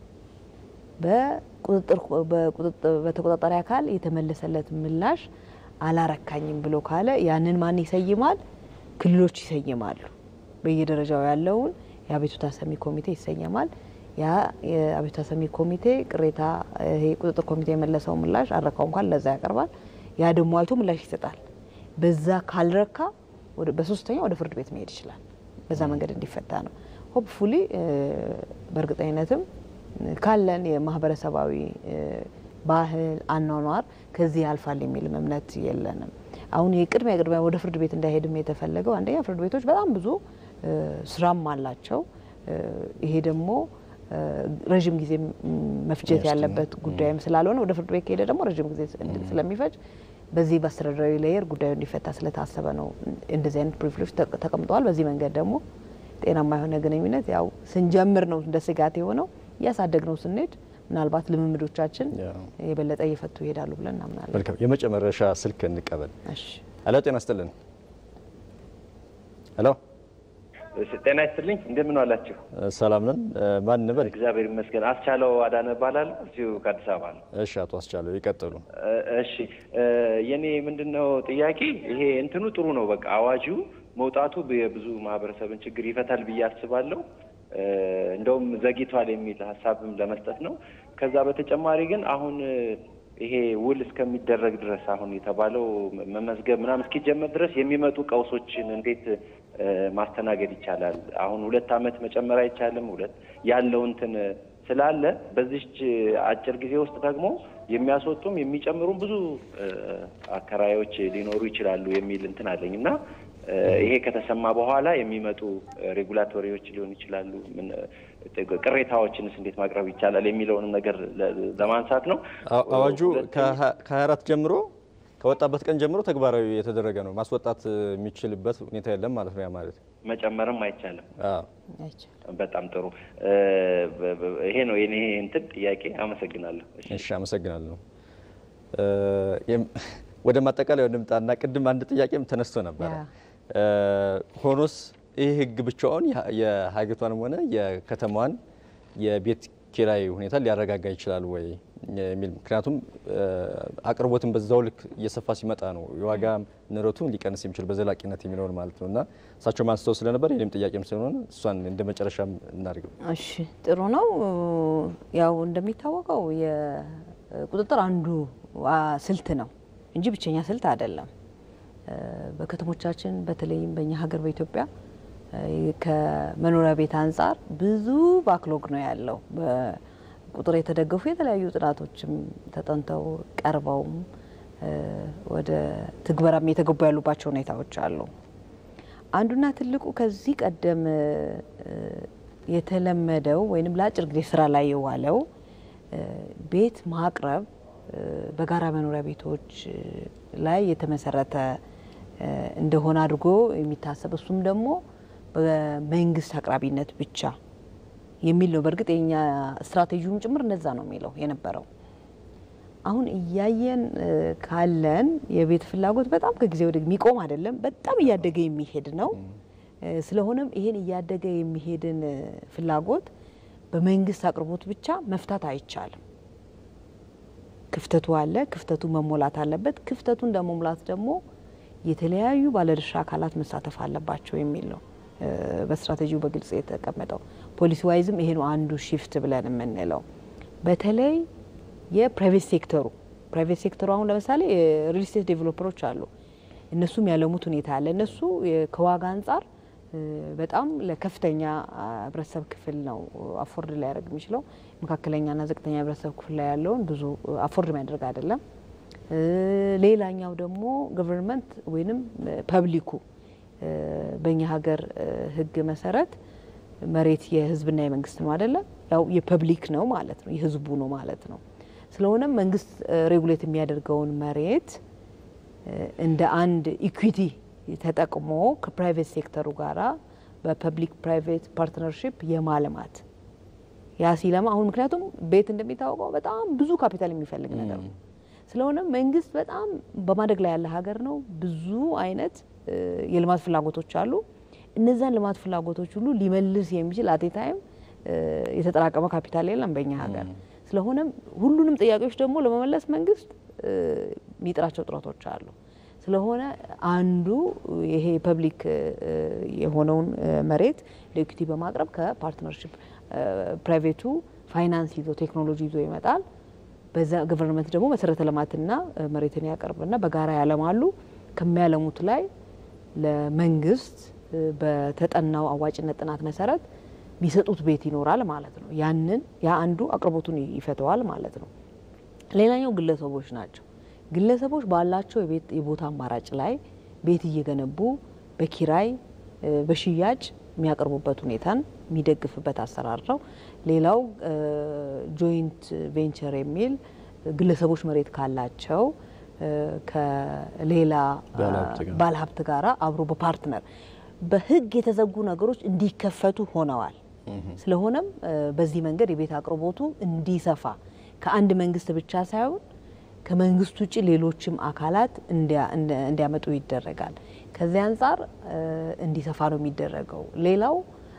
በተቆጣጣሪ አካል የተመለሰለት ምላሽ አላረካኝም ብሎ ካለ ያንን ማን ይሰይማል? ክልሎች ይሰይማሉ። በየደረጃው ያለውን የአቤቱታ ሰሚ ኮሚቴ ይሰየማል። ያ የአቤቱታ ሰሚ ኮሚቴ ቅሬታ ይሄ ቁጥጥር ኮሚቴ የመለሰው ምላሽ አረካው እንኳን ለዛ ያቀርባል። ያ ደግሞ አይቶ ምላሽ ይሰጣል። በዛ ካልረካ በሶስተኛ ወደ ፍርድ ቤት መሄድ ይችላል። በዛ መንገድ እንዲፈታ ነው። ሆፕፉሊ በእርግጠኝነትም ካለን የማህበረሰባዊ ባህል አኗኗር ከዚህ ያልፋል የሚልም እምነት የለንም። አሁን የቅድሚያ ቅድሚያ ወደ ፍርድ ቤት እንዳይሄድም የተፈለገው አንደኛ ፍርድ ቤቶች በጣም ብዙ ስራም አላቸው። ይሄ ደግሞ ረዥም ጊዜ መፍጀት ያለበት ጉዳይም ስላልሆነ ወደ ፍርድ ቤት ከሄደ ደግሞ ረዥም ጊዜ ስለሚፈጅ በዚህ በአስተዳደራዊ ሌየር ጉዳዩ እንዲፈታ ስለታሰበ ነው እንደዚህ አይነት ፕሪቪሌጆች ተቀምጠዋል። በዚህ መንገድ ደግሞ ጤናማ የሆነ ግንኙነት ያው ስንጀምር ነው እንደ ስጋት የሆነው እያሳደግ ነው ስንሄድ ምናልባት ልምምዶቻችን የበለጠ እየፈቱ ይሄዳሉ ብለን እናምናለን። መልካም የመጨረሻ ስልክ እንቀበል። ሄሎ ጤና ይስጥልን። ሄሎ ጤና ይስጥልኝ። እንደምን ዋላችሁ? ሰላም ነን። ማን እንበል? እግዚአብሔር ይመስገን። አስቻለው አዳነ እባላለሁ። እዚሁ ከአዲስ አበባ ነው። እሺ፣ አቶ አስቻለው ይቀጥሉ። እሺ፣ የኔ ምንድን ነው ጥያቄ ይሄ እንትኑ ጥሩ ነው። በቃ አዋጁ መውጣቱ የብዙ ማህበረሰብን ችግር ይፈታል ብዬ አስባለሁ። እንደውም ዘግይቷል የሚል ሀሳብም ለመስጠት ነው። ከዛ በተጨማሪ ግን አሁን ይሄ ውል እስከሚደረግ ድረስ አሁን የተባለው መመዝገብ ምናምን እስኪጀመር ድረስ የሚመጡ ቀውሶችን እንዴት ማስተናገድ ይቻላል? አሁን ሁለት ዓመት መጨመር አይቻልም? ሁለት ያለው እንትን ስላለ በዚች አጭር ጊዜ ውስጥ ደግሞ የሚያስወጡም የሚጨምሩም ብዙ አከራዮች ሊኖሩ ይችላሉ የሚል እንትን አለኝ እና ይሄ ከተሰማ በኋላ የሚመጡ ሬጉላቶሪዎች ሊሆኑ ይችላሉ። ቅሬታዎችንስ እንዴት ማቅረብ ይቻላል የሚለውንም ነገር ለማንሳት ነው። አዋጁ ከሀያ አራት ጀምሮ ከወጣበት ቀን ጀምሮ ተግባራዊ የተደረገ ነው። ማስወጣት የሚችልበት ሁኔታ የለም ማለት ነው። ያ ማለት መጨመርም አይቻልም። በጣም ጥሩ። ይሄ ነው የኔ እንትን ጥያቄ። አመሰግናለሁ። እሺ፣ አመሰግናለሁ። ወደ ማጠቃለያ እንምጣና ቅድም አንድ ጥያቄም ተነስቶ ነበረ። ሆኖስ ይህ ህግ ብቻውን የሀገሪቷንም ሆነ የከተማዋን የቤት ኪራይ ሁኔታ ሊያረጋጋ ይችላል ወይ የሚል ምክንያቱም አቅርቦትን በዛው ልክ እየሰፋ ሲመጣ ነው የዋጋ ንረቱን ሊቀንስ የሚችል በዘላቂነት የሚለውን ማለት ነው እና እሳቸው አንስተው ስለነበር የኔም ጥያቄም ስለሆነ እሷን እንደ መጨረሻም እናድርገው። እሺ ጥሩ ነው። ያው እንደሚታወቀው የቁጥጥር አንዱ ስልት ነው እንጂ ብቸኛ ስልት አይደለም። በከተሞቻችን በተለይም በእኛ ሀገር በኢትዮጵያ ከመኖሪያ ቤት አንጻር ብዙ ባክሎግ ነው ያለው። በቁጥር የተደገፉ የተለያዩ ጥናቶችም ተጠንተው ቀርበውም ወደ ትግበራም የተገቡ ያሉባቸው ሁኔታዎች አሉ። አንዱና ትልቁ ከዚህ ቀደም የተለመደው ወይም ለአጭር ጊዜ ስራ ላይ የዋለው ቤት ማቅረብ በጋራ መኖሪያ ቤቶች ላይ የተመሰረተ እንደሆነ አድርጎ የሚታሰብ እሱም ደግሞ በመንግስት አቅራቢነት ብቻ የሚል ነው። በእርግጥ የኛ ስትራቴጂውም ጭምር እንደዛ ነው የሚለው የነበረው። አሁን እያየን ካለን የቤት ፍላጎት በጣም ከጊዜ ወደ የሚቆም አይደለም፣ በጣም እያደገ የሚሄድ ነው። ስለሆነም ይሄን እያደገ የሚሄድን ፍላጎት በመንግስት አቅርቦት ብቻ መፍታት አይቻልም። ክፍተቱ አለ። ክፍተቱ መሞላት አለበት። ክፍተቱን ለመሙላት ደግሞ የተለያዩ ባለድርሻ አካላት መሳተፍ አለባቸው የሚል ነው በስትራቴጂው በግልጽ የተቀመጠው። ፖሊሲ ዋይዝም ይሄ ነው አንዱ ሺፍት ብለን የምንለው። በተለይ የፕራይቬት ሴክተሩ ፕራይቬት ሴክተሩ አሁን ለምሳሌ ሪል ስቴት ዴቨሎፐሮች አሉ። እነሱም ያለሙት ሁኔታ አለ። እነሱ ከዋጋ አንጻር በጣም ለከፍተኛ ህብረተሰብ ክፍል ነው አፎርድ ሊያደርግ የሚችለው። መካከለኛና ዝቅተኛ ህብረተሰብ ክፍል ላይ ያለውን ብዙ አፎርድ የሚያደርግ አይደለም። ሌላኛው ደግሞ ገቨርንመንት ወይንም ፐብሊኩ በእኛ ሀገር ህግ መሰረት መሬት የህዝብና የመንግስት ነው አይደለም፣ ያው የፐብሊክ ነው ማለት ነው፣ የህዝቡ ነው ማለት ነው። ስለሆነም መንግስት ሬጉሌት የሚያደርገውን መሬት እንደ አንድ ኢኩዊቲ ተጠቅሞ ከፕራይቬት ሴክተሩ ጋራ በፐብሊክ ፕራይቬት ፓርትነርሽፕ የማልማት ያ ሲለማ አሁን ምክንያቱም ቤት እንደሚታወቀው በጣም ብዙ ካፒታል የሚፈልግ ነገር ነው። ስለሆነ መንግስት በጣም በማደግ ላይ ያለ ሀገር ነው። ብዙ አይነት የልማት ፍላጎቶች አሉ። እነዛን ልማት ፍላጎቶች ሁሉ ሊመልስ የሚችል አቴ ታይም የተጠራቀመ ካፒታል የለም በእኛ ሀገር። ስለሆነም ሁሉንም ጥያቄዎች ደግሞ ለመመለስ መንግስት የሚጥራቸው ጥረቶች አሉ። ስለሆነ አንዱ ይሄ ፐብሊክ የሆነውን መሬት ለኢኩቲ በማቅረብ ከፓርትነርሽፕ ፕራይቬቱ ፋይናንስ ይዞ ቴክኖሎጂ ይዞ ይመጣል። በዛ ገቨርንመንት ደግሞ መሰረተ ልማትና መሬትን ያቀርብና በጋራ ያለማሉ። ከሚያለሙት ላይ ለመንግስት በተጠናው አዋጭነት ጥናት መሰረት የሚሰጡት ቤት ይኖራል ማለት ነው። ያንን ያ አንዱ አቅርቦቱን ይፈተዋል ማለት ነው። ሌላኛው ግለሰቦች ናቸው። ግለሰቦች ባላቸው የቦታ አማራጭ ላይ ቤት እየገነቡ በኪራይ በሽያጭ የሚያቀርቡበት ሁኔታን የሚደግፍበት አሰራር ነው። ሌላው ጆይንት ቬንቸር የሚል ግለሰቦች መሬት ካላቸው ከሌላ ባለሀብት ጋራ አብሮ በፓርትነር በህግ የተዘጉ ነገሮች እንዲከፈቱ ሆነዋል። ስለሆነም በዚህ መንገድ የቤት አቅርቦቱ እንዲሰፋ ከአንድ መንግስት ብቻ ሳይሆን ከመንግስት ውጭ ሌሎችም አካላት እንዲያመጡ ይደረጋል። ከዚህ አንጻር እንዲሰፋ ነው የሚደረገው። ሌላው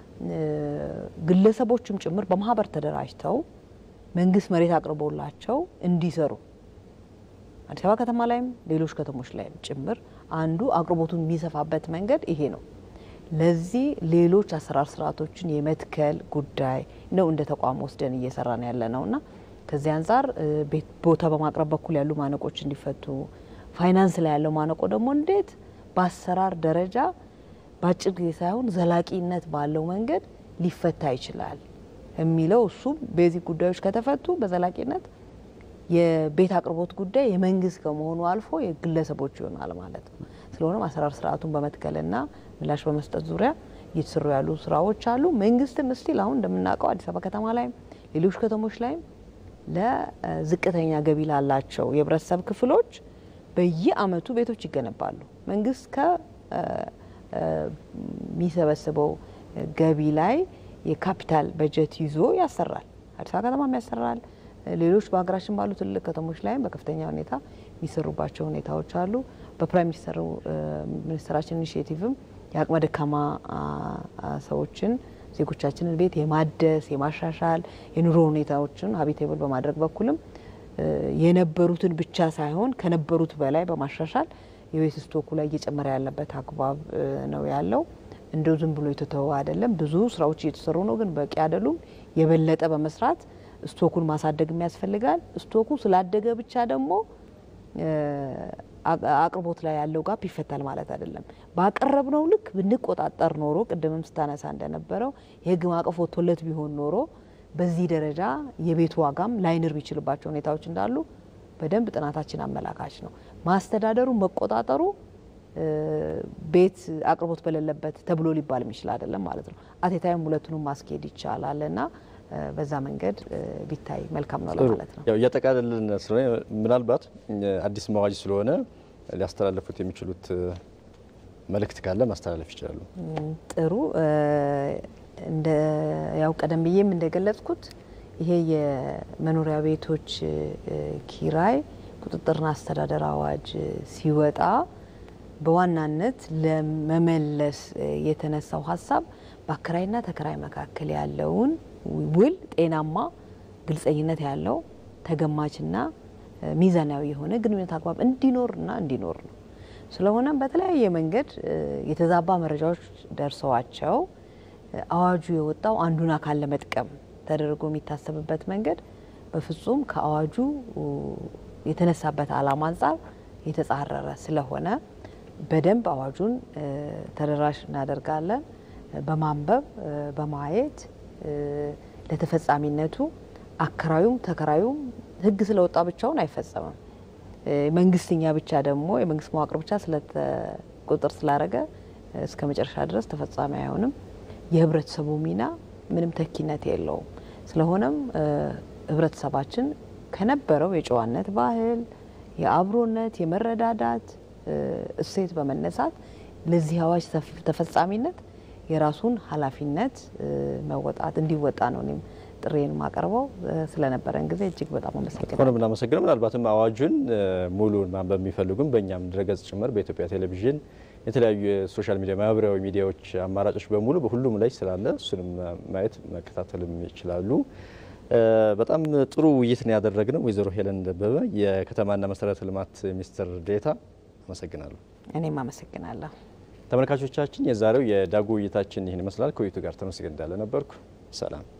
ግለሰቦችም ጭምር በማህበር ተደራጅተው መንግስት መሬት አቅርቦላቸው እንዲሰሩ አዲስ አበባ ከተማ ላይም ሌሎች ከተሞች ላይም ጭምር አንዱ አቅርቦቱን የሚሰፋበት መንገድ ይሄ ነው። ለዚህ ሌሎች አሰራር ስርዓቶችን የመትከል ጉዳይ ነው እንደ ተቋም ወስደን እየሰራን ያለ ነው እና ከዚህ አንጻር ቦታ በማቅረብ በኩል ያሉ ማነቆች እንዲፈቱ፣ ፋይናንስ ላይ ያለው ማነቆ ደግሞ እንዴት በአሰራር ደረጃ በአጭር ጊዜ ሳይሆን ዘላቂነት ባለው መንገድ ሊፈታ ይችላል የሚለው እሱም ቤዚክ ጉዳዮች ከተፈቱ በዘላቂነት የቤት አቅርቦት ጉዳይ የመንግስት ከመሆኑ አልፎ የግለሰቦች ይሆናል ማለት ነው። ስለሆነም አሰራር ስርዓቱን በመትከልና ምላሽ በመስጠት ዙሪያ እየተሰሩ ያሉ ስራዎች አሉ። መንግስትም እስቲል አሁን እንደምናውቀው አዲስ አበባ ከተማ ላይም ሌሎች ከተሞች ላይም ለዝቅተኛ ገቢ ላላቸው የህብረተሰብ ክፍሎች በየአመቱ ቤቶች ይገነባሉ። መንግስት ከሚሰበስበው ገቢ ላይ የካፒታል በጀት ይዞ ያሰራል። አዲስ አበባ ከተማም ያሰራል። ሌሎች በሀገራችን ባሉ ትልቅ ከተሞች ላይም በከፍተኛ ሁኔታ የሚሰሩባቸው ሁኔታዎች አሉ። በፕራይም ሚኒስተሩ ሚኒስትራችን ኢኒሽቲቭም የአቅመ ደካማ ሰዎችን ዜጎቻችንን ቤት የማደስ የማሻሻል የኑሮ ሁኔታዎችን ሀቢቴብል በማድረግ በኩልም የነበሩትን ብቻ ሳይሆን ከነበሩት በላይ በማሻሻል የቤት ስቶኩ ላይ እየጨመረ ያለበት አግባብ ነው ያለው። እንደው ዝም ብሎ የተተወ አይደለም። ብዙ ስራዎች እየተሰሩ ነው፣ ግን በቂ አይደሉም። የበለጠ በመስራት ስቶኩን ማሳደግ ያስፈልጋል። ስቶኩ ስላደገ ብቻ ደግሞ አቅርቦት ላይ ያለው ጋፕ ይፈታል ማለት አይደለም። ባቀረብነው ልክ ብንቆጣጠር ኖሮ ቅድምም ስታነሳ እንደነበረው የህግ ማዕቀፍ ወጥቶለት ቢሆን ኖሮ በዚህ ደረጃ የቤት ዋጋም ላይንር የሚችልባቸው ሁኔታዎች እንዳሉ በደንብ ጥናታችን አመላካች ነው። ማስተዳደሩ መቆጣጠሩ ቤት አቅርቦት በሌለበት ተብሎ ሊባል የሚችል አይደለም ማለት ነው። አቴታይም ሁለቱንም ማስኬድ ይቻላል እና በዛ መንገድ ቢታይ መልካም ነው ለማለት ነው። ያው እያጠቃለልን ስለሆነ ምናልባት አዲስ መዋጅ ስለሆነ ሊያስተላለፉት የሚችሉት መልእክት ካለ ማስተላለፍ ይችላሉ። ጥሩ እንደ ያው ቀደም ብዬም እንደገለጽኩት ይሄ የመኖሪያ ቤቶች ኪራይ ቁጥጥርና አስተዳደር አዋጅ ሲወጣ በዋናነት ለመመለስ የተነሳው ሀሳብ በአከራይና ተከራይ መካከል ያለውን ውል ጤናማ፣ ግልጸኝነት ያለው ተገማችና ሚዛናዊ የሆነ ግንኙነት አግባብ እንዲኖርና እንዲኖር ነው። ስለሆነም በተለያየ መንገድ የተዛባ መረጃዎች ደርሰዋቸው አዋጁ የወጣው አንዱን አካል ለመጥቀም ተደርጎ የሚታሰብበት መንገድ በፍጹም ከአዋጁ የተነሳበት ዓላማ አንጻር የተጻረረ ስለሆነ በደንብ አዋጁን ተደራሽ እናደርጋለን። በማንበብ በማየት ለተፈጻሚነቱ አከራዩም ተከራዩም ሕግ ስለወጣ ብቻውን አይፈጸምም። መንግስትኛ ብቻ ደግሞ የመንግስት መዋቅር ብቻ ቁጥር ስላደረገ እስከ መጨረሻ ድረስ ተፈጻሚ አይሆንም። የህብረተሰቡ ሚና ምንም ተኪነት የለውም። ስለሆነም ህብረተሰባችን ከነበረው የጨዋነት ባህል፣ የአብሮነት፣ የመረዳዳት እሴት በመነሳት ለዚህ አዋጅ ተፈጻሚነት የራሱን ኃላፊነት መወጣት እንዲወጣ ነው እኔም ጥሬን ማቀርበው። ስለነበረን ጊዜ እጅግ በጣም አመሰግናለሁ። ሆነ ምናመሰግነው። ምናልባትም አዋጁን ሙሉን ማንበብ የሚፈልጉም በእኛም ድረገጽ ጭምር በኢትዮጵያ ቴሌቪዥን የተለያዩ የሶሻል ሚዲያ ማህበራዊ ሚዲያዎች አማራጮች በሙሉ በሁሉም ላይ ስላለ እሱንም ማየት መከታተልም ይችላሉ። በጣም ጥሩ ውይይት ነው ያደረግነው። ወይዘሮ ሄለን ደበበ የከተማና መሰረተ ልማት ሚኒስትር ዴኤታ አመሰግናለሁ። እኔም አመሰግናለሁ። ተመልካቾቻችን የዛሬው የዳጉ ውይይታችን ይህን ይመስላል። ከውይይቱ ጋር ተመስገን እንዳለ ነበርኩ። ሰላም